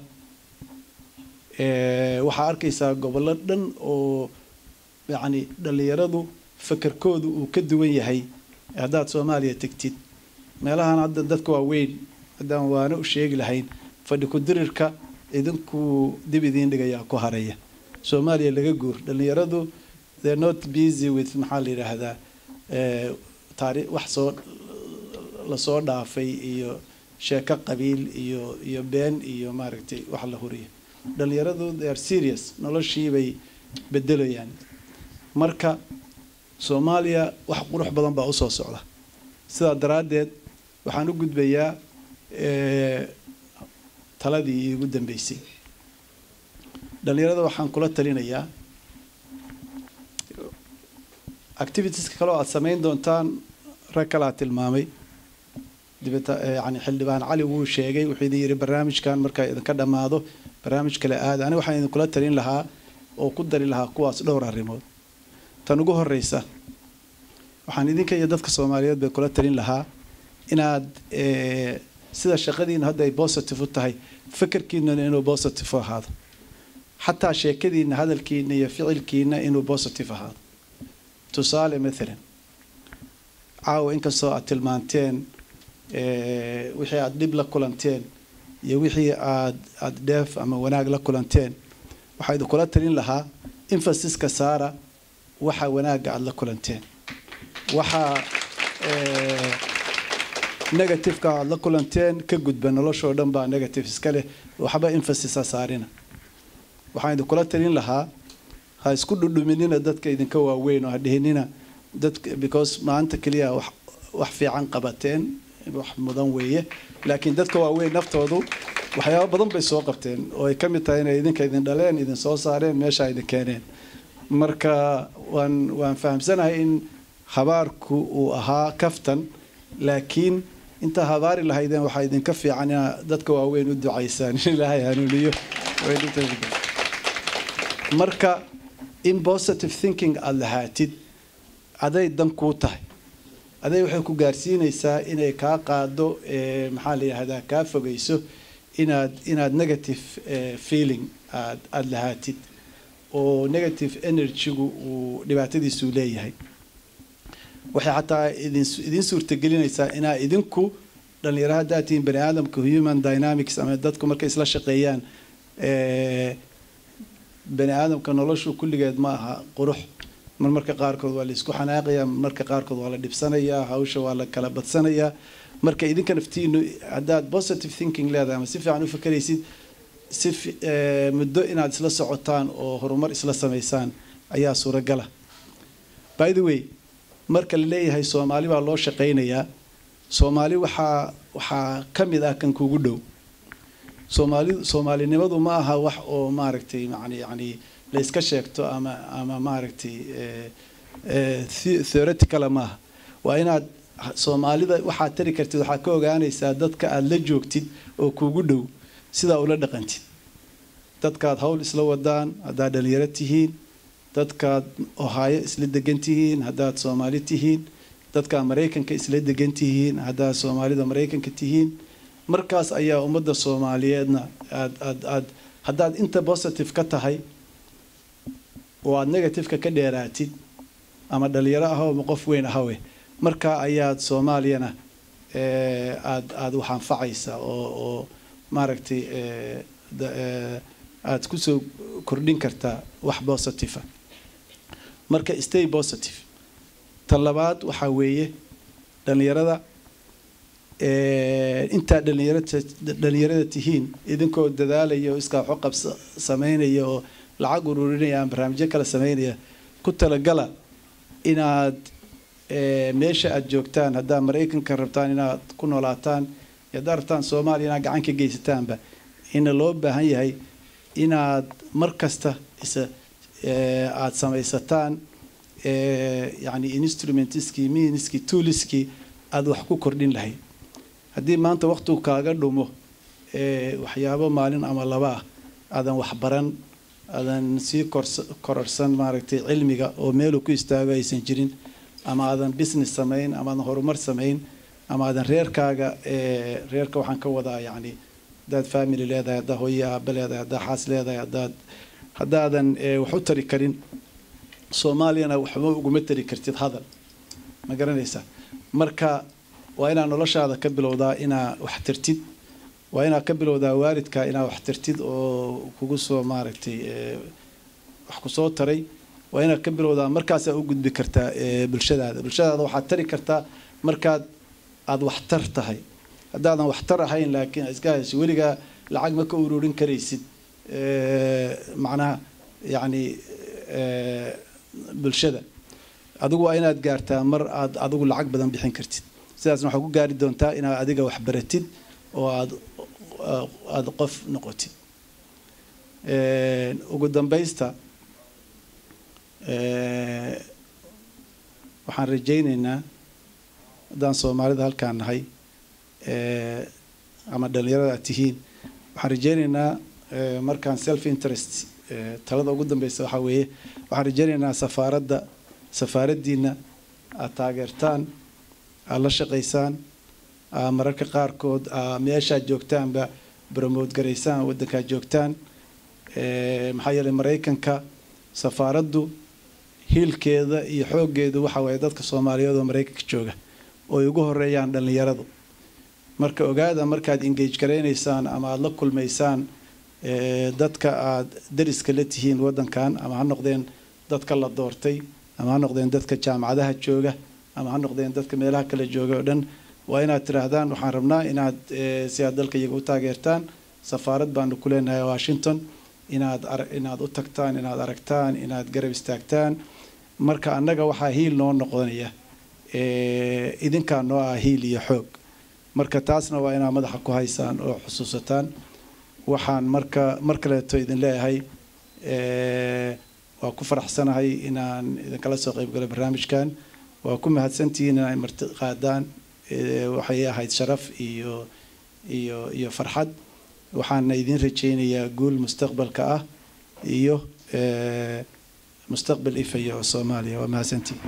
waxaa arkaysaa gobollo dhan oo yacni dhalinyaradu fakarkoodu uu ka duwan yahay haddaad soomaaliya tegtid meelahan hadda dadka waa weyn haddaan waana u sheegi lahayn fadhi ku-dirirka idinku dib idiin dhigayaa ku haraya soomaaliya laga guur dhalinyaradu they're not busy with maxaa la yidhaahdaa taari wax soo lasoo dhaafay iyo sheeko qabiil iyo iyo been iyo maaragtay wax la huriyo dhalinyaradu they are serious noloshiibay bedelayaan marka soomaaliya wax qurux badan baa usoo socda sidaa daraaddeed waxaan u gudbayaa taladii iigu dambeysay dhalinyarada waxaan kula talinayaa activitieska kale oo aada samayn doontaan rag kalaa tilmaamay dibata yani xildhibaan cali wuu sheegay wuxuu idin yidhi barnaamijkan markaa idinka dhammaado barnaamij kale aada aniga waxaan idinkula talin lahaa oo ku dari lahaa kuwaas dhowr arrimood tan ugu horeysa waxaan idinka iyo dadka soomaaliyeed bay kula talin lahaa inaad sida shaqadiina hadda ay positive u tahay fikirkiinana inuu positive u ahaado xataa sheekadiina hadalkiina iyo ficilkiina inuu positive ahaado tusaale mathalan caawa inkastoo aad tilmaanteen wixii aada dhib la kulanteen iyo wixii aad aada dheef ama wanaag la kulanteen waxaa idinkula talin lahaa infasiska saara waxa wanaagga aada la kulanteen waxaa negativeka aada la kulanteen ka gudba noloshoo dhan baa negative iska leh waxba infasisa saarina waxaan idinkula talin lahaa ha isku dhudhuminina dadka idinka waaweyn oo ha dhihinina dadka because maanta keliya wax wax fiican qabateen wax mudan weeye laakiin dadka waaweyn naftoodu waxyaaba badan bay soo qabteen oo ay ka mid tahay inay idinka idin dhaleen idin soo saareen meesha idin keeneen marka waan waan fahamsanahay in habaarku uu ahaa kaftan laakiin intaa habaari lahaydeen waxaa idinka fiican inaa dadka waaweyn u ducaysaan in ilaahay hanuuniyo waynu tashbiih. marka in positive thinking aada lahaatid aday dan kuu tahay aday waxay ku gaarsiinaysaa inay kaa qaado eh, maxaa la yidhahdaa kaa fogeyso inaad inaad negative eh, feeling aad aada lahaatid oo negative energygu uu dhibaatadiisu leeyahay waxay xataa idin idin suurtagelinaysaa inaa idinku dhalinyaro haddaad tihiin bani aadamka human dynamics ama dadku markay isla shaqeeyaan eh, bani aadamka noloshu kulligeed ma aha qurux mar marka qaarkood waa la isku xanaaqayaa marka qaarkood waa la dhibsanayaa hawsha waa la kala badsanayaa marka idinka naftiinu haddaad positive thinking leedahay ama si fiican u fakeraysid si fi- eh, muddo inaad isla socotaan oo horumar isla samaysaan ayaa suuragala by the way marka la leeyahay soomaali baa loo shaqaynayaa soomaali waxaa waxaa ka mid ah kan kugu dhow soomaali soomaalinimadu ma aha wax oo maaragtay yani yani la iska sheegto ama ama maaragtay eh, eh, the- theoretical maaha waa inaad soomaalida waxaad tari kartid waxaad ka ogaanaysaa dadka aada la joogtid oo kugu dhow sidaa ula dhaqantid dadkaad hawl isla wadaan haddaad dhalinyaro tihiin dadkaad ohaayo isla degan tihiin haddaad soomaali tihiin dadkaad maraykanka isla degan tihiin haddaad soomaalida maraykanka tihiin markaas ayaa ummadda soomaaliyeedna aad aad aad haddaad inta positive ka tahay oo aad negativeka ka dheeraatid ama dhalinyaro ahaw ama qof weyn ahawe markaa ayaad soomaaliyana eh, aad aad wax anfacaysa oo oo maaragtay eh, da- eh, aad kusoo kordhin kartaa wax positive ah marka stay positive tan labaad waxaa weeye dhalinyarada eh, intaa dhalinyarata dhalinyarada tihiin idinkoo dadaalaya oo iskaa waxu qabsa sameynaya oo lacag ururinaya ama barnaamijyo kale sameynaya ku talagala inaad eh, meesha aad joogtaan haddaad maraykanka rabtaan inaad ku noolaataan iyo haddaad rabtaan soomaaliya inaad gacan ka geysataanba ina loo baahan yahay inaad mar kasta isa eh, aad samaysataan eh, yani instrumentskii meanskii toolskii aada wax ku kordhin lahayd haddii maanta waqtigu kaaga dhumo eh, waxyaabo maalin ama laba ah aadan waxbaran aadan sii korsa- kororsan maaragtay cilmiga oo meeluu ku istaago aysan jirin ama aadan business samayn ama aadan horumar samayn ama aadan reerkaaga eh, reerka waxaan ka wadaa yacni haddaad family leedahay haddaad hooyo aaba leedahay haddaad xaas leedahay haddaad haddaadan eh, wax u tari karin soomaaliyana waxba uguma tari kartid hadal ma garanaysaa marka waa inaad noloshaada ka bilowdaa inaa wax tartid waa inaad ka bilowdaa waalidka inaad wax tartid oo kugu soo maaragtay eh, wax kusoo taray waa inaad ka bilowdaa markaasaa u gudbi kartaa eh, bulshadaada bulshadaada waxaad tari kartaa markaad aada waxtar tahay haddaadan waxtar ahayn laakiin aad iska hayso weligaa lacag ma ka ururin karaysid eh, macnaha yacni eh, bulshada adigu waa inaad gaartaa mar aad adigu lacag badan bixin kartid sidaasna waxaa ku gaari doontaa inaad adiga wax baratid oo aad aada qof noqotid ugu dambaysta eh, waxaan rajaynaynaa haddaan soomaalida halkaan nahay eh, ama dhalinyarada aad tihiin waxaan rajaynaynaa eh, markaan self interest eh, talada ugu dambeysa waxaa weeye waxaan rajaynaynaa safaaradda safaaraddiina aad taageertaan aad la shaqaysaan aa mararka qaarkood aa meeshaad joogtaanba bromote garaysaan waddankaad joogtaan Eh, maxaa yeelay maraykanka safaaraddu hiilkeeda iyo xooggeedu waxa waaye dadka soomaaliyeed oo maraykanka jooga oo ay ugu horeeyaan dhallinyaradu marka ogaada markaad engage garaynaysaan ama aada la kulmaysaan eh, dadka aada dariska la tihiin waddankan ama ha noqdeen dadka la doortay ama ha noqdeen dadka jaamacadaha jooga ama ha noqdeen dadka meelaha kale jooga oo dhan waa inaad tidhaahdaan waxaan rabnaa inaad eh, si aad dalka iyaga u taageertaan safaarad baanu ku leenahay washington inaad ara- inaad u tagtaan inaad aragtaan inaad garab istaagtaan marka annaga waxaa hiil noo noqonaya eh, idinkaa noo ah hiil iyo xoog marka taasna waa inaad madaxa ku haysaan oo xusuusataan waxaan marka mar kaleeto idin leeyahay eh, waa ku faraxsanahay inaan idinkala soo qayb galo barnaamijkan waa ku mahadsantihiin inay marti qaadaan waxay ahayd sharaf iyo iyo iyo farxad waxaana idin rajaynayaa guul mustaqbalka ah iyo mustaqbal ifaya oo soomaaliya waa mahadsantihiin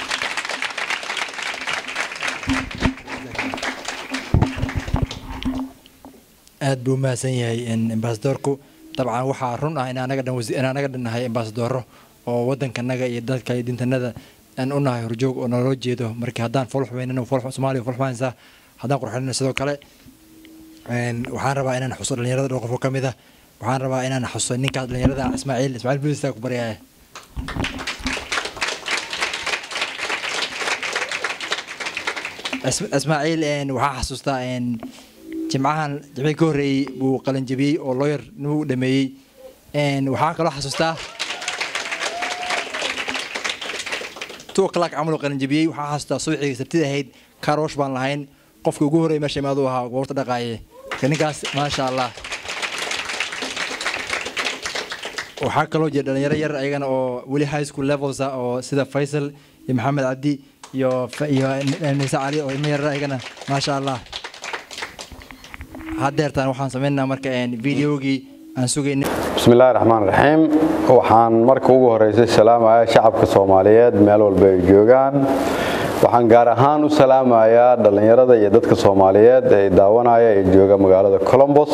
aad buu umahadsan yahay ambasadorku dabcan waxaa run ah in anaga dhan in anaga dhan nahay ambasadoro oo wadankanaga iyo dadka iyo dintanada aan u nahay horjoog oo naloo jeedo marka haddaan folx weynana folx soomaaliya folx waansa haddaan qurxinana sidoo kale waxaan rabaa inaan xuso dhalinyarada dhowr qof oo ka mid ah waxaan rabaa inaan xuso ninkaas dhalinyarada ismaaciil ismaaciil bulistaa ku baryaya ismaaciil waxaa xasuustaa jimcahan jimcii ka horreeyey buu qalanjabiyey oo lawyer nuu dhameeyey waxaa kaloo xasuustaa two o'clock camal qalanjabiyey waxaa xasuustaa subaxii sabtida ahayd karoosh baan lahayn qofka ugu horreeyay meesha imaadu ahaa goorta dhaqaaye marka ninkaas maasha allah waxaa kaloo jira dhalinyaro yar ayagana oo weli high school levels ah oo sida faysal iyo maxamed cabdi iyo iyo nise cali oo ilmo yarar ayagana maasha allah haddeertaan waxaan sameynaynaa marka videogii aan sugaynay بسم الله الرحمن الرحيم waxaan marka ugu horeysay salaamaya shacabka Soomaaliyeed meel walba ay joogaan waxaan gaar ahaan u salaamayaa dhalinyarada iyo dadka Soomaaliyeed ee daawanaya ee jooga magaalada Columbus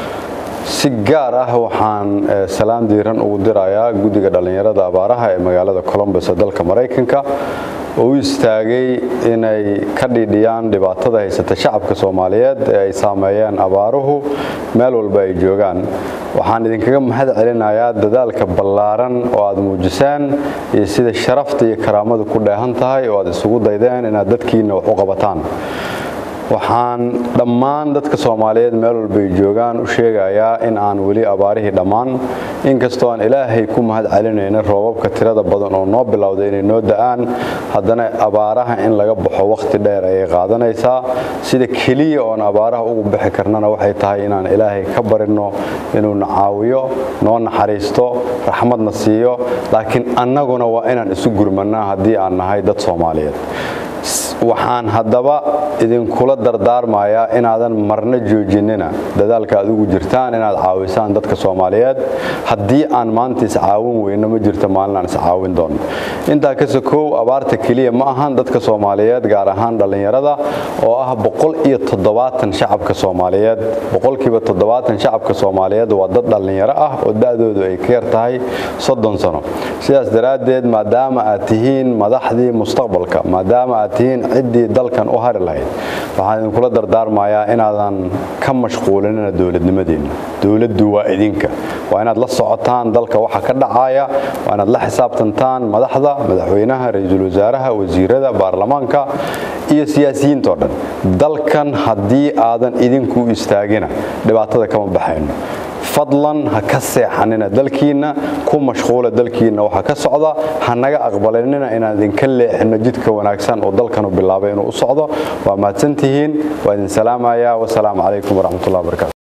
si gaar ah waxaan salaam diiran ugu dirayaa guddiga dhalinyarada abaaraha ee magaalada Columbus ee dalka Mareykanka oo u istaagay inay ka dhidhiyaan dhibaatada haysata shacabka Soomaaliyeed ee ay saameeyeen abaaruhu meel walba ay joogaan waxaan idinkaga mahad celinayaa dadaalka ballaaran oo aad muujiseen iyo sida sharafta iyo karaamadu ku dheehan tahay oo aad isugu daydeen inaad dadkiina wax u qabataan waxaan dhammaan dadka Soomaaliyeed meel walba ay joogaan u sheegayaa in aan weli abaarihii dhammaan inkastoo aan ilaahay ku mahad celinayna roobabka tirada badan oo noo bilowday inay noo da'aan haddana abaaraha in laga baxo waqti dheer ayay qaadanaysaa sida keliya oon abaaraha ugu bixi karnana waxay tahay inaan ilaahay ka barino inuu na caawiyo noo naxariisto raxmadna siiyo laakiin annaguna waa inaan isu gurmanaa haddii aan nahay dad Soomaaliyeed waxaan haddaba idinkula dardaarmayaa inaadan marna joojinina dadaalka aad ugu jirtaan inaad caawisaan dadka Soomaaliyeed haddii aan maanta is caawin weyno ma jirto maalin aan is caawin doono intaa ka sokow abaarta kaliya ma ahan dadka Soomaaliyeed gaar ahaan dhalinyarada oo ah boqol iyo toddobaatan shacabka Soomaaliyeed boqolkiiba toddobaatan shacabka Soomaaliyeed waa dad dhalinyaro ah oo da'doodu ay ka yar tahay soddon sano sidaas daraaddeed maadaama aad tihiin madaxdii mustaqbalka maadaama aad tihiin ciddii dalkan u hari lahayd waxaan idinkula dardaarmayaa inaadan ka mashquulinina dowladnimadiinna dowladdu waa idinka waa inaad la socotaan dalka waxa ka dhacaya waa inaad la xisaabtantaan madaxda madaxweynaha ra-iisul wasaaraha wasiirada baarlamaanka iyo siyaasiyiintoo dhan dalkan haddii aadan idinku istaagina dhibaatada kama baxayno fadlan ha ka seexanina dalkiina ku mashquula dalkiina waxa ka socda ha naga aqbalinina inaan idinka leexino jidka wanaagsan oo dalkanu bilaabay inuu u socdo waa mahadsantihiin waa idin salaamayaa wasalaamu calaykum waraxmatullahi wabarakatu